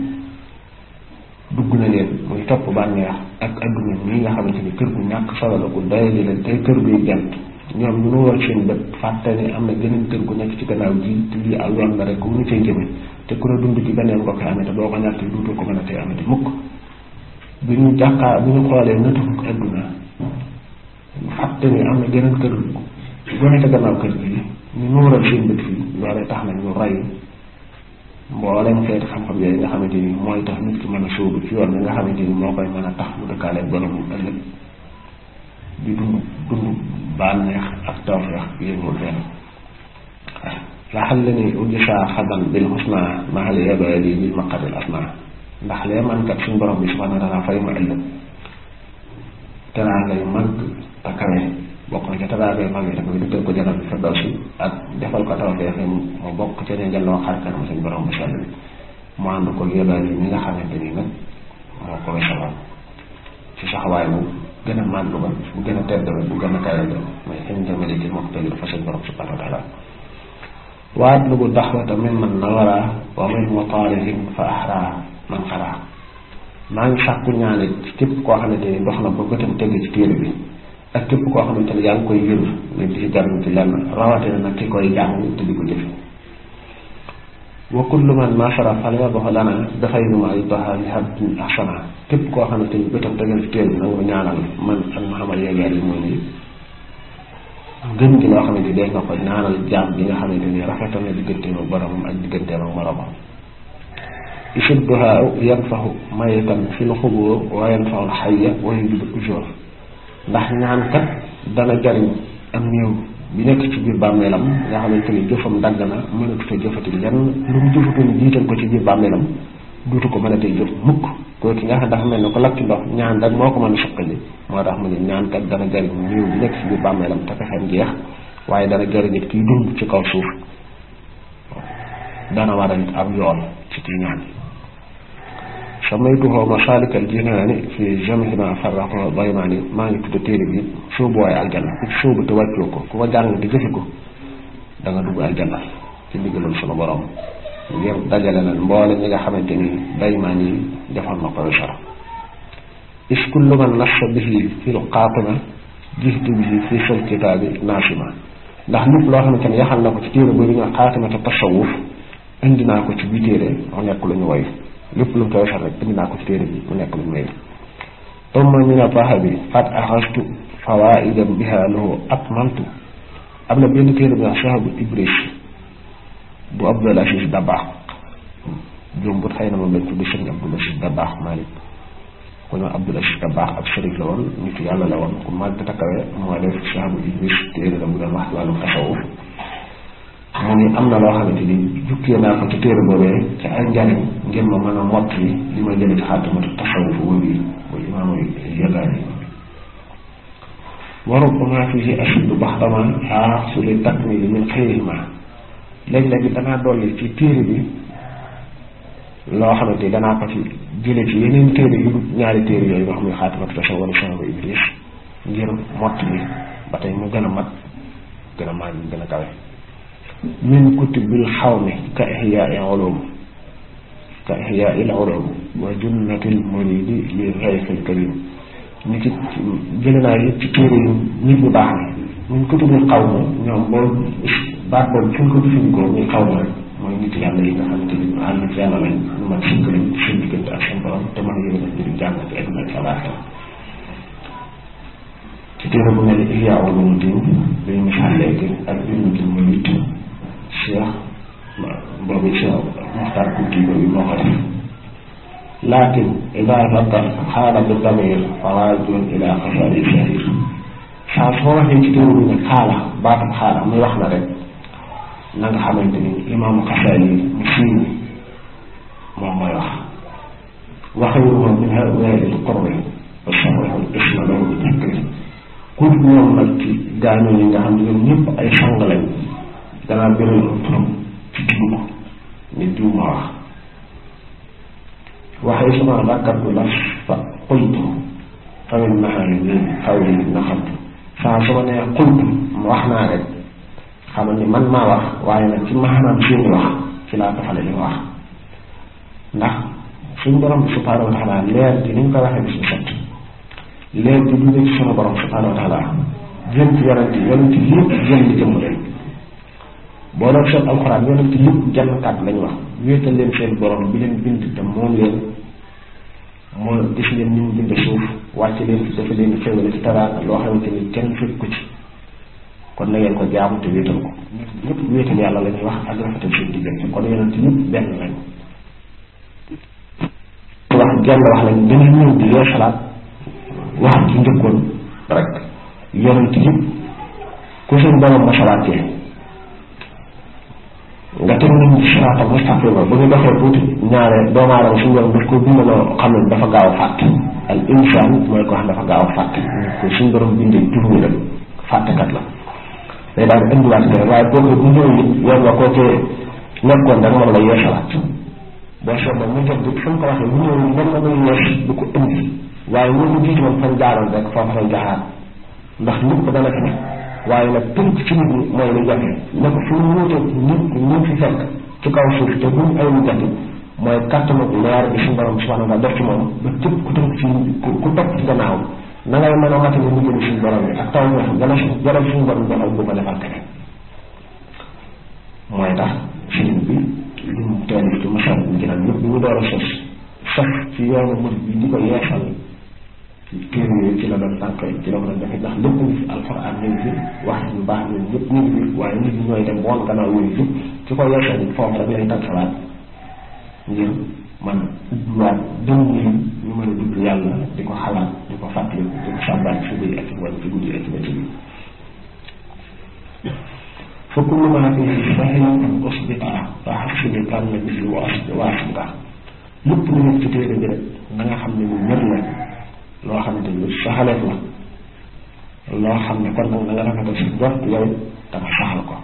dugg na leen muy topp bànneex ak adduna ñi nga xamante ni kër gu ñàkk solo la gu doyali leen tey kër guy gent ñoom ñu nu war seen bët fàtte ni am na geneen kër gu nekk ci gannaaw ji te lii aw yoon la rek gu ñu cay jëme te ku ne dund ci beneen ko koy amee te boo ko ñàkk duutu ko mën a tey amati mukk bi ñu jàkkaar bi ñu xoolee nëtufuk adduna fàtte ni am na geneen kër gu nekk gannaaw kër gi ñu nuural seen bët fii loolee tax na ñu rey mboolem xeeti xam-xam yooyu nga xamante ni mooy tax nit ki mën a sóobu ci yoon bi nga xamante ni moo koy mën a tax mu dëkkaale borom ëllëg di dund dund bànneex ak tawfeex yéegul fenn laxal la ni ujisa xadan bil xusna maxal yabali bil maqadil asna ndax lee man kat suñ borom bi subhanahu wa taala fay ma ëllëg teraa ngay màgg te kawe bokk na ca taraagay mag yi dafay dëkkal ko janal bi firdawsi ak defal ko tawfeex mu bokk ca ne jëlloo xar kanam suñ borom bu sell bi mu ànd ko yebal yi ñi nga xamante ni nag moo ko wesaloon ci saxawaay bu gën a màgg ba bu gën a tedd ba bu gën a kawe ba mooy xin jamale ci moom tëgg dafa suñ borom subhanahu wa taala waat lu bu daxwata min man nawara wa min mutaarihin fa ahraa man xaraa maa ngi sàkku ñaanit ci képp koo xamante ni dox na ba bëtam tëgg ci téere bi ak képp koo xamante ne yaa ngi koy yër ne di ci jariñ ci lenn rawatina nag ki koy jàng te di ko jëfe wa kullu man nasara fal yadxu lana dafay nu ma ay doxaali habdin ahsana képp koo xamante ni bëtam tegal ci téere bi nag mu ñaanal man ak Muhammad yeegeer yi moo nii gën gi loo xamante ni dee nga ko ñaanal jaam bi nga xamante ni rafetal na digganteem ak boromam ak digganteem ak moromam isudduhaa yanfahu mayitan fil xubur wa yanfahu xayya wa yujibu ujur ndax ñaan kat dana jariñ am néew bi nekk ci biir bàmmeelam nga xamante ni jëfam dagg na mënatu fa jëfati lenn lu mu jëfatoon jiital ko ci biir bàmmeelam duutu ko mën a tey jëf mukk kooku ki nga xam dafa mel ne ko lakk ndox ñaan rek moo ko mën a suqali moo tax mu ne ñaan kat dana jariñ néew bi nekk ci biir bàmmeelam te fexeem jeex waaye dana jariñ nit kiy dund ci kaw suuf dana war a nit ab yoon ci kii ñaan samaytuhu masaalikal jinaani fi jamhi ma farraqo baymaani maa ngi tudd téere bi sóobu waaye aljanna ku ci sóobu te wàccoo ko ku ko jàng te jëfe ko da nga dugg aljanna ci ndigalul sunu borom ngir dajale leen mboole ñi nga xamante ni baymaan yi defoon na ko sara is kullu man nassa bihi fil qaatima jihtu bihi fi sal kitaabi naasima ndax lépp loo xamante ne yaxal na ko ci téere boobu ñu xaatima te tasawuf indi naa ko ci bii téere mu nekk lu ñu woy lépp lu mu koy waxal rek indi naa ko ci téere bi mu nekk lu muy tomma min a bi fat axastu fawaidam biha lahu atmamtu am na benn téere bi wax sahabu ibris bu Abdul Aziz Dabaax jombut xëy na moom lañ tudd sëriñ Abdul Aziz Dabaax Malik ku ñu Abdul Aziz Dabaax ab sëriñ la woon nitu yàlla la woon ku màgg takkawe moo def sahabu ibris téere la bu doon wax wàllu tasawuf mu ni am na loo xamante ni jukkee naa ko ci téere boobee ci ay njariñ ngir ma mën a mott li li ma jële ci xaatimatu tasawuf wóbi bu imaamu yagaani wa rubbama fihi ashuddu baxdama aaxsu li takmili min xayrihima léeg-léeg danaa dolli ci téere bi loo xamante ni danaa ko ci jële ci yeneen téere yu ñaari téere yooyu nga xam ne xaatimatu tasawuf wala sahabu iblis ngir mott li ba tey mu gën a mat gën a màgg gën a kawe min kutubil xawmi ka ihyaai ulum ka ihyaai ulum wa junnatil muridi li rayfil karim ni ci jële naa yëpp ci téere yu nit ñu baax ni min kutubil xawmi ñoom boobu baat boobu fi ñu ko jëfandikoo muy xaw ma rek mooy nit yàlla yi nga xamante ni àll ci yàlla lañ ñu man sëkk lañ seen diggante ak seen borom te mën a yëngu di jàng ci àdduna ak alaaxira ci téere bu mel ni Ihya Ulumuddin dañu misaal léegi ak junnatil murid cheikh boobu cheikh Muxtaar Kunti boobu moo ko def laakin ida zakar xaala bi damir fawaajun ila xasaari shahir saa soo waxee ci téere bi ne xaala baatam xaala muy wax na rek na nga xamante ni imaamu xasaali mu siiw moom mooy wax waxayruhu min haulaai alqurbi wa sabahu isma lahu bi takri ku ñoom nag ci gaañoo yi nga xam ne ñoom ñëpp ay sang lañ danaa bëri turam ci tudd ko ni diw ma wax waxee suma bàkkartu la fa qultu fawit naxaari ni xaw li naxamtu saa su ma nee qultu mu wax naa rek xamal ni man maa wax waaye nag ci maanaam seeni wax ci laa tofale li wax ndax suñu borom bi subhaanahu wa taala leer ji ni ñu ko waxee bis bu set leer ji du ci sunu borom subhaanahu wa taala jëm ci yonent yi yonent yi yëpp jëm li jëmm leen boo doon seet alxuraan yonent yëpp jenn kàddu lañ wax wéetal leen seen borom bi leen bind te moom leen moo gis leen ni mu bind suuf wàcc leen fi dafa leen xéwale ci teraanga loo xamante ni kenn fekk ko ci kon na ngeen ko jaamu te wéetal ko ñëpp wéetal yàlla la ñuy wax ak rafetal seen diggante kon yonent yëpp benn lañ wax genn wax lañ dañuy ñëw di yeesalaat wax ci njëkkoon rek yonent yëpp ku seen borom masalaatee nga teg nañ ci siraatal mustaqima bu ñu doxee tuuti ñaare doomu aadama suñu borom daf ko bindaloo xam ne dafa gaaw a fàtte al insaan mooy ko xam dafa gaaw a fàtte ko suñu borom bindee jur la fàttekat la day daal di indiwaat ko waaye kooku bu ñëw it yow nga kookee nekkoon rek moom la yeesalaat boo seetloo mu jot bi fu mu ko waxee bu ñëw mën na muy yees du ko indi waaye ñun ñu jiitu woon fan jaaroon rek foofu lay jaaraat ndax lépp dana fi waaye nag tënk ci nit ñi mooy lu jafe ne ko fu mu wuute nit ñi fi fekk ci kaw suuf te buñ ay lu jafe mooy kàttanu leer bi suñu borom subhanahu wa taala def ci moom ba képp ku tënk ci ku topp ci gannaaw na ngay mën a matale ñu jëm suñu borom bi ak taw ñax gana su gana suñu borom defal bu ko defal keneen mooy tax sëriñ bi li mu teel ci masal bi ci nag ñëpp bi mu door a sos sax ci yoonu murid bi di ko yeesal ci téere yooyu ci la doon tànk ci la ko doon defee ndax lépp ngi fi alxuraan ñu ngi fi wax yu baax ñun ñëpp ñu ngi fi waaye nit ñi ñooy dem woon gannaaw yooyu yëpp ci ko yeesal it foofu rek lay tànk salaat ngir man ubbiwaat dem ñi ñu mën a dugg yàlla di ko xalaat di ko fàttali di ko sàmbaat ci biir ak ci wàllu ci guddi ak ci bëccëg bi fa kullu maa fiihi sahiihun usbita fa xasili tànn bi wa asbita lépp lu nekk ci téere bi rek na nga xam ne lu wér la loo xamante ni saxaleef la loo xam ne kon nag na nga rafetal si jot yow da nga saxal ko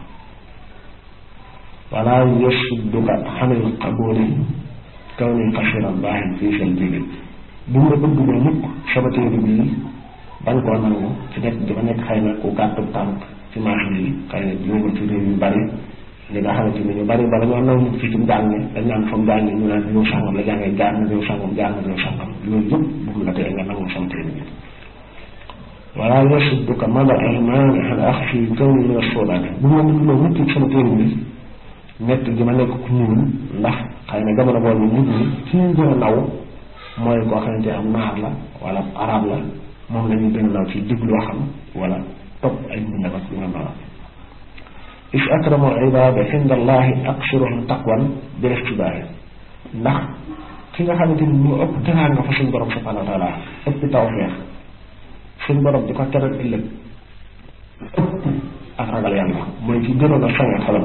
wala yasudduka xanil qabuli kaw ni xasiran baaxin fii seen jigéen bu mu la bëgg ba mukk sama téere bii bañ koo nangu ci nekk di ba nekk xëy na ku gàttu tànk ci marché yi xëy na jóge ci réew yu bari li nga xamante ni ñu bari bari ñoo nangu ci ci njàng dañ naan fa mu jàngee ñu naan réew sàngam la jàngee jaar na réew sàngam jaar na réew sàngam loolu yëpp bu mu la tee nga nangu sama téere bi wala yasudduka mada aymaani an axfi kawni min assudaani bu mu la bëgg loo mukk sama téere bi nett gi ma nekk ku ñuul ndax xëy na jamono boobu nit ñi ci ñu gën a naw mooy koo xamante am naar la wala arab la moom la ñuy gën a naw ci diglu waxam wala topp ay mbindam ak yu mel noonu is akramu ibaada inda allahi aksiruhum taqwan bil istibaahi ndax ki nga xamante ni moo ëpp teraan nga fa suñ borom subhanahu wa taala ëpp tawfeex suñ borom di ko teral ëllëg ëpp ak ragal yàlla mooy ci gënoon a sange xelam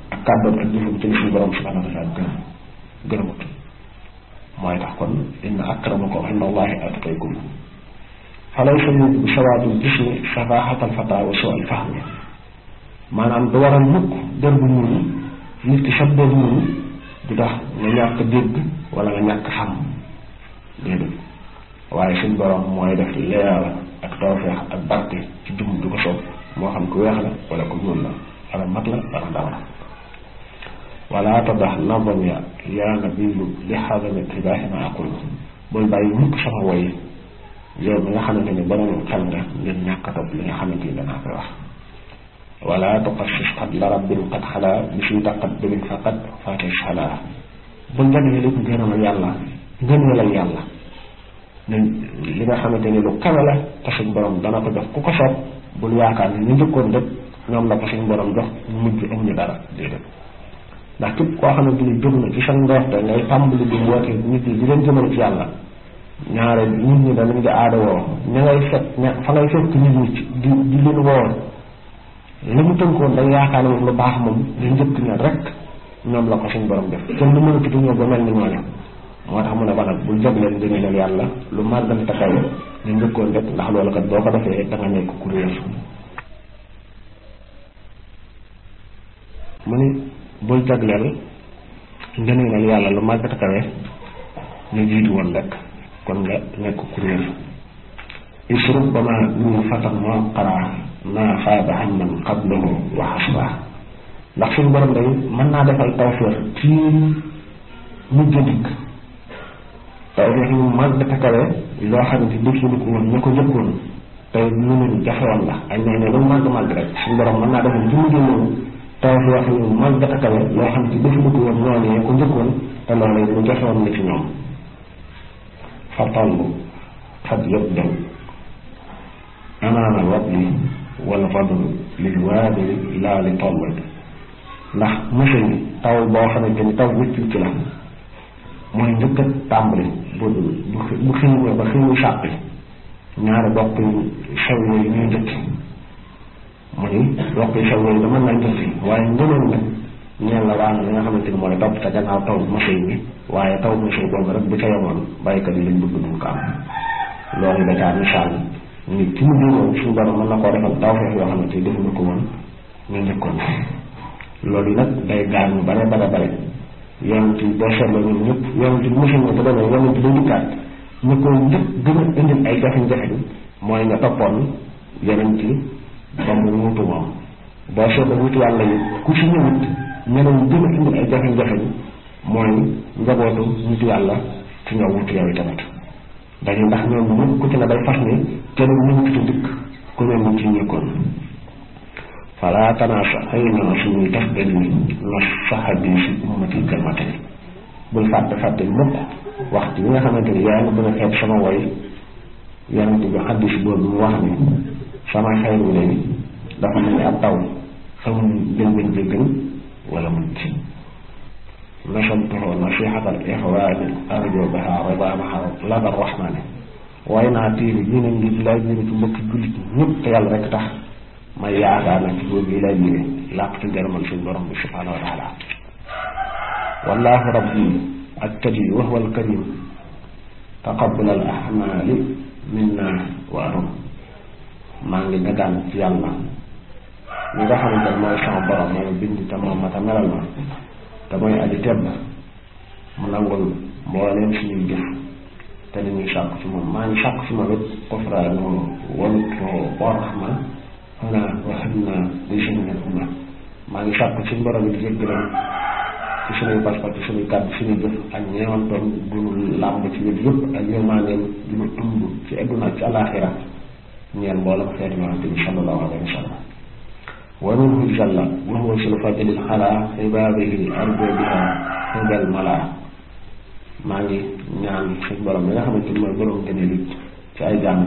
ak kàddoom ak jëfam ci li suñu borom subhanahu wa taala gërëm gërëmut mooy tax kon inna akramakum inda allahi atqaykum falaysa bi sawaadul jismi safahatal fata wa suu al fahmi maanaam du waral mukk dër bu ñuul nit ki sab dër ñuul du tax nga ñàkk dégg wala nga ñàkk xam déedéet waaye suñ borom mooy def leeral ak tawfeex ak barke ci jum du ko soob moo xam ku weex la wala ku ñuul la wala mag la wala ndaw la wala tadax nazam ya yaa nabiyu li xadami tibaaxi ma aqul bul bàyyi mukk sama woy yow mi nga xamante ni borom xel nga ngir ñàkk a topp li nga xamante ni danaa koy wax wala tuqassis qad la rabbin qad xalaa bi suy taqat birin faqat faate xalaa bul jagle lépp ngërëmal yàlla ngëneelal yàlla ne li nga xamante ni lu kawe la te suñ borom dana ko jox ku ko soob bul yaakaar ni ñu njëkkoon lépp ñoom la ko suñ borom jox ñu mujj amuñu dara déedéet ndax képp koo xamante ni jóg na ci sa ndoorte ngay tàmbali di woote nit ñi di leen jëmale ci yàlla ñaare nit ñi danañ di aada woo ña ngay fekk ña fa ngay fekk nit ñi di di leen woo li mu tënkoon day yaakaar ne moom lu baax moom li njëkk ña rek ñoom la ko suñ borom def kenn lu mën a tudd ñëw ba mel ni ñooñu moo tax mu ne ba nag bul jagleen ngëneelal yàlla lu màggal te kawe ñu njëkkoon rek ndax loolu kat boo ko defee da nga nekk kuréel mu ni bul jagleel ngëneelal yàlla lu màggal te kawe ñu jiitu woon rek kon nga nekk kuréel isrub ba ma ñu fatan moo xaraa naa faaba xam man qablahu wa xasba ndax suñu borom day mën naa defal tawféex ci mujj dikk tawféex yu mag dafa kawe loo xamante defuñu ko woon ñu ko njëkkoon te lu leen jafewoon la ak ñoo ne lu màgg màgg rek suñu borom mën naa defal ci mujj noonu tawféex yu mag dafa kawe loo xamante defuñu ko woon ñoo ne ko njëkkoon te loolu lu jafewoon la ci ñoom fa toll xat yëpp dem amaana wabli wala fadl lil waabili laa li toll ndax monsieur yi taw boo xamante ni taw wicc ci la mooy njëkk a tàmbali bu bu bu xiiwee ba xiiwu sàppi ñaari bokk yu sew yooyu ñuy njëkki mu ni bokk yu sew yooyu dama naa njëkki waaye ngëneel nag ñeel la waa li nga xamante ni mooy topp te gannaaw taw monsieur bi waaye taw monsieur boobu rek bu ca yemoon baykat yi lañ bëgg duñ ko am loolu da caa misaal ni ci mu moom suñu borom mën na koo defal tawfeex yoo xamante ni defuñu ko woon ñu njëkkoon loolu nag day gaar ñu bare bare bare yonent yi boo seetloo ñun ñëpp yonent yi mosul na te demee yonent day dikkaat ñu ko njëkk gën a indil ay jafe-jafe mooy nga toppoon yonent yi ba mu wutu moom boo seetloo wutu yàlla yi ku si ñëwut ñeneen gën a indil ay jafe-jafe mooy njabootu wutu yàlla ci nga wutu yow tamit dañu ndax ñoom ñëpp ku ci ne day fas ni keneen ñëwut ci dikk ku ne mu ci ñëkkoon fala tanaasa xëy na suñuy def benn na saxabi si ummati kalmatani bul fàtte fàtte mukk waxtu bi nga xamante ni yaa ngi bëgg a xeeb sama woy yonent bi xaddis boobu mu wax ni sama xeeru lay dafa mel ni ab taw xamul jëlgën jëgën wala mun ci nasamtuhu nasihatal ixwaani arjo biha ridaamaha lada rahmaani waaye naa tiiri ñu ne ngir laa jëre ci mbokki jullit ñëpp te yàlla rek tax may yaakaar nag ci boobu yi lay jëre làq ci ngërëmal suñu borom bi subhanahu wa taala wallahu rabbi ak kadi wa huwa al karim taqabbal al ahmali minna wa arum maa ngi dagaan ci yàlla ñi nga xamante ne mooy sama borom mooy bind te moom ma te melal ma te mooy aji tedd mu nangul mbooleem suñuy jëf te li ñuy sàkk ci moom maa ngi sàkk ci moom it kofraanu walut wa rahma xana waxam naa di suñu ne umma maa ngi sàkk suñu borom it jéggalam ci suñuy pas-pas ci suñuy kàddu suñuy jëf ak ñeewantoon bu ñu làmb ci wét yëpp ak yërmandeem du ñu ëmb ci adduna ci alaxira ñeel mboolem xeetu yonante bi sallallahu alayhi wa sallam wa minhu jalla wa huwa sul fadlil xalaa ibaadihi arjo biha xindal malaa maa ngi ñaan suñ borom bi nga xamante ni mooy borom gëneel it ci ay jàmm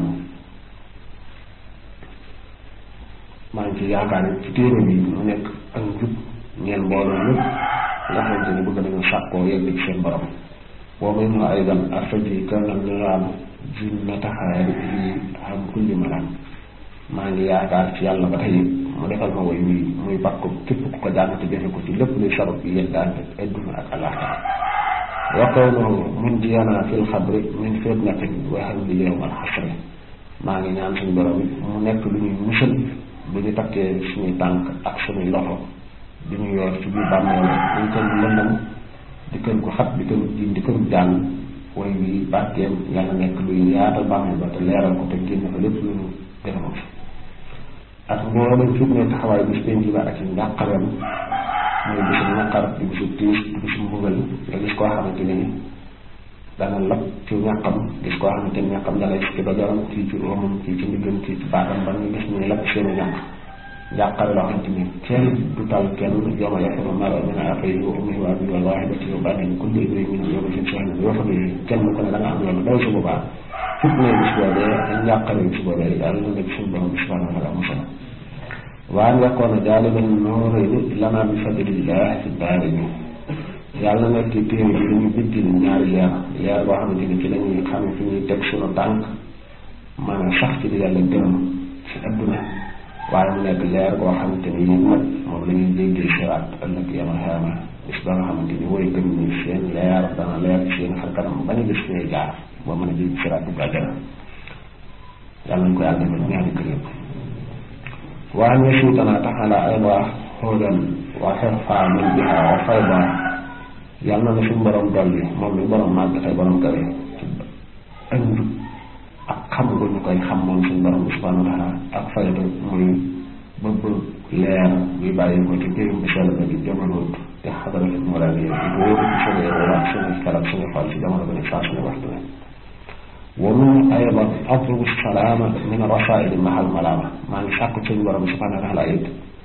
maa ngi ci yaakaar it ci téere bi mu nekk ak njub ñeel mbooloo ñëpp nga xamante ni bëgg nañu sàkkoo yegg ci seen borom wa minhu aydan artaji kanal niraam jinnataxaari yi xam kulli malaan maa ngi yaakaar ci yàlla ba tey mu defal ma woy wii muy bakku képp ku ko jàng te jëfe ko ci lépp luy sabab yi yeddaante adduna ak alaxira wa qawluhu mun jiyana fil xabri min fitnatin wa hamli yawmal xasri maa ngi ñaan suñu borom it mu nekk lu ñuy musal bu ñu takkee suñuy tànk ak suñuy loxo di ñu yor ci biir bàmmeel dañ kën lëndam di kën ko xat di kën jiin di kën jàng woy wi barkeem yàlla nekk luy yaatal bàmmeel ba te leeral ko te génn fa lépp lu ñu gërëma fi ak mboolem fi ne taxawaay bis penc ba ak ci njàqareem muy bisu naqar di bisu tiis di bisu mbugal nga gis koo xamante ni dana lab ci ñàqam gis koo xamante ni ñàqam dalay ci ba joram kii ci romam kii ci ndiggam kii ci baatam ba ñu gis ñuy lab seeni ñàq njàqare loo xamante ni kenn du tal kenn yooma yafiru mara min axiihi wa ummihi wa abiihi wal waahidati wa banihi kullu imri'in minhum yawma idhin sha'nun yughnihi kenn ku ne da nga am loolu daw su boobaa fukk ne bis boobee ak njàqare bis boobee yàlla na nga suñu borom subhanahu wa taala musal waan yakkoona jaaliban nuurayni lanaa bi fadlillah fi daarayni yàlla na nekk téere bi dañu biddil ñaari leer leer boo xamante ni ci lañuy xam fi ñuy teg suñu tànk maanaam sax ci li yàlla gërëm ci adduna waaye mu nekk leer boo xamante ni yéen nag moom la ñuy jéggee siraat ëllëg yama xeama bis ba nga xamante ni woy gëm ni seen leer dana leer seen xar kanam bañ a gis fi ñuy jaar boo mën a jéggi siraat bu àjjana yàlla nañ ko yàlla defal ñaari kër yëpp waa ñu suutanaa taxala ayda xóodan wa xirfaa min biha wa fayda yàlla na suñu borom dolli moom mi borom màgg tey borom kawe ak njub ak xam nga ñu koy xam moom suñu borom bi subhanahu wa taala ak fayda muy bëgg leer bi bàyyi ko ci jëriñ bi sell ba di jëmaloot te xadara fi mu daal di wóoru ci suñu yëngu suñu xelal suñu xol ci jamono ba ne saa suñu waxtu ne wa min aydan atlubu salaama min rasaili mahal malaama maa ngi sàkku suñu borom subhanahu wa taala it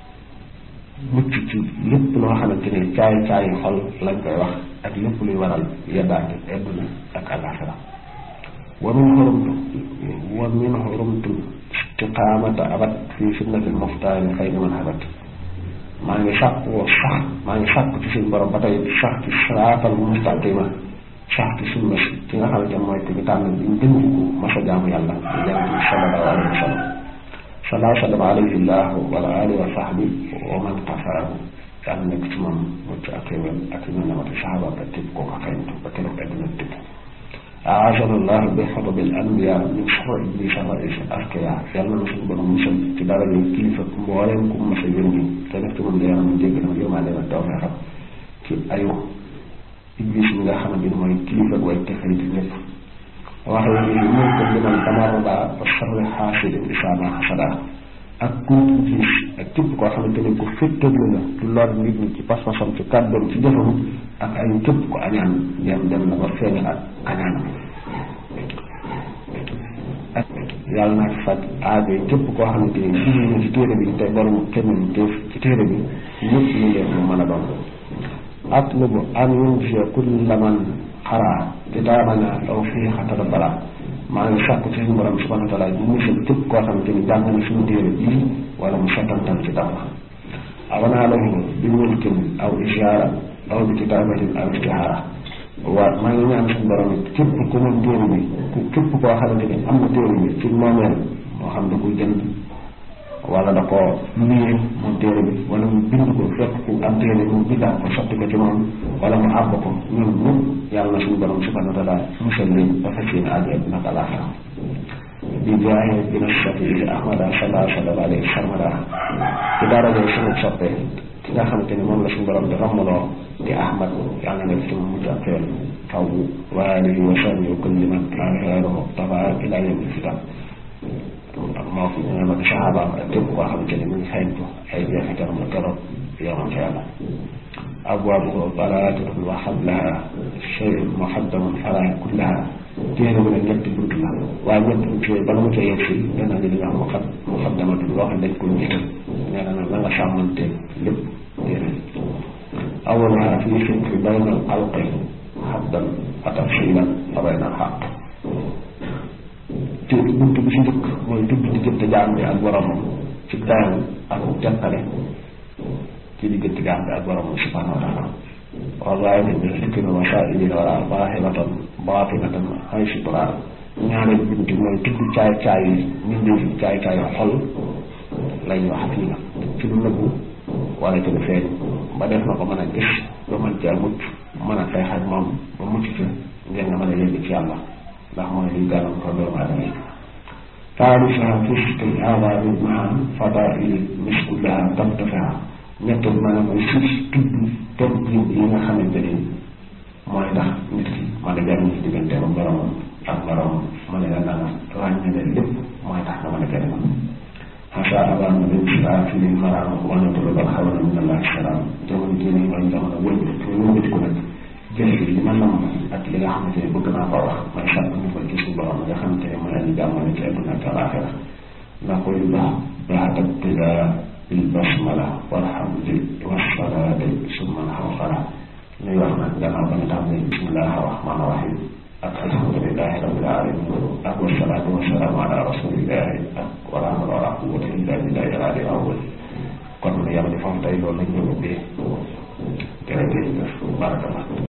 mucc ci lépp loo xamante ne caay caay xol lañ koy wax ak lépp luy waral yeddaante adduna ak alaxira wa min xurumtu wa min xurumtu istiqaamata abat fii sunnati muxtaari xayri man habat maa ngi sàkku woo sax maa ngi sàkku ci suñu borom ba tey sax ci siraatal mustaqima sax ci sunna si ci nga xamante mooy ki ñu tànn bi ñu gën ko masa jaamu yàlla di yonent bi sallallahu alayhi wa sallam salaa sallam alayhi llahu wala alihi wa sahbi wa man qafaahu yàlla nekk ci moom mucc ak xéwal ak ñu nemati saxaba ba tëb koo ko xeyntu ba keroog àdduna tëb aazana llahu bi xatabil anbiya min sharri iblisa rais askiya yàlla na suñu borom musal ci dara yu kilifa mbooleem ku mas a yónni te def ci moom da yaram jégg na yërmande na taw xam ci ayu iblis mi nga xamante ni mooy kilifa way texari ci ñëpp wax la ni mun ko liman tamarraba wa sharri xaasidin isaa ma xasada ak ku gis ak képp koo xamante ni ku féttaglu la du lor nit ñi ci pas-pasam ci kàddoom ci jëfam ak ay képp ko añaan dem dem na ba feeñ ak añaan ak yàlla naa ci faj aajo yi képp koo xamante ni gis ñu ci téere bi te borom kenn teef ci téere bi ñëpp ñu leen mu mën a doon atlubu an yunjia kulla man xaraa kitaabana aw fii xatara balaa maa ngi sàkku ci suñu borom subhanahu wa taala bu musal képp koo xamante ni jàng na suñu téere bii wala mu settantal ci dara awanaa lahu bi mulkin aw ishaara aw bi kitaabatin aw istihaara waaw maa ngi ñaan suñu borom it képp ku moom téere bi ku képp koo xamante ni am na téere bi ci moomeel moo xam da koy jënd wala da ko luyee moom téere bi wala mu bind ko fekk ku am téere mu bindaat ko sotti ko ci moom wala mu àbb ko ñun ñëpp yàlla na suñu borom subhanahu wa taala musal leen ba fekk seen àjjee naka laaxira di jaaye dina sotti ahmada sala sallallahu alayhi wa sallam ci daraja suñu soppe ki nga xamante ni moom la suñu borom di rammaloo di ahmad yàlla na ci mu mujj ak xeel faw wa alihi wa sahbihi wa kulli man kaana xeeruhu tafa ila yawmi fitan moo fi ñu mag saxaabaam ak képp koo xamante ni mu ngi xeeñtu ay jeexital mu keroog yomal xeema abwaabuhu balaatatun wa xablaha shay'un muxaddamun fala kullaha téere bi nag ñetti bunt la waaye ñetti bunt yooyu bala mu ca yegg si dana li nga xam mu xat mu xaddamatun loo xam dañ ko jiital nee na nag na nga sàmmante lépp téere awaluha fii fikri bayna al xalqi xaddan wa tafsilan fa bayna al xaq te bunt bi si njëkk mooy tudd diggante jaam bi ak boromam ci dayam ak teqale ci diggante jaam bi ak boromam subhanahu wa taala wallaay ne bi xikki na masaa'il wala zaahiratan baatinatan ay sutura ñaareel bunt mooy tudd caay caay yi ñu ngi caay caay xol lañ wax fii nag ci lu nëbbu wala ci lu feeñ ba def na ko mën a gis ba mën caa mucc mën a xeex ak moom ba mucc ca ngeen nga mën a yëgg ci yàlla ndax mooy liy gàllankoor doomu aadama yi taarifa fisti aadabi maa fadaili miskullaha tamtafiha ñettul maanaam mooy suuf tudd toog yi nga xamante ni mooy tax nit ki mën a jariñ ci diggante ba boromam ak boromam mën a yàlla na ràññale lépp mooy tax nga mën a jariñ xasa abana bin sila fi lil maraam wanatulu bal xawala min allah salaam jamono jii nii mooy jamono wëlbati ko wëlbati ko nag jëf li ma nam ak li nga xamante ne bëgg naa ko wax mooy sàkk ñu koy gis borom nga xamante ne mooy añu jàmmale ci àdduna ak alaaxira ndax koy baax baax ak tida bil basmala walhamdi wasalaati summa alxawqara ñuy wax nag gannaaw ba ñu tàmbalee bismillahi rahmaani rahim ak alhamdulilahi rabbil alamin ak wasalaatu wasalaamu ala rasulillahi ak wala hawla wala quwwata illa billahi al-ali al-awwal kon yàlla di foofu tey loolu lañ doon ubbee jërëjëf barakallah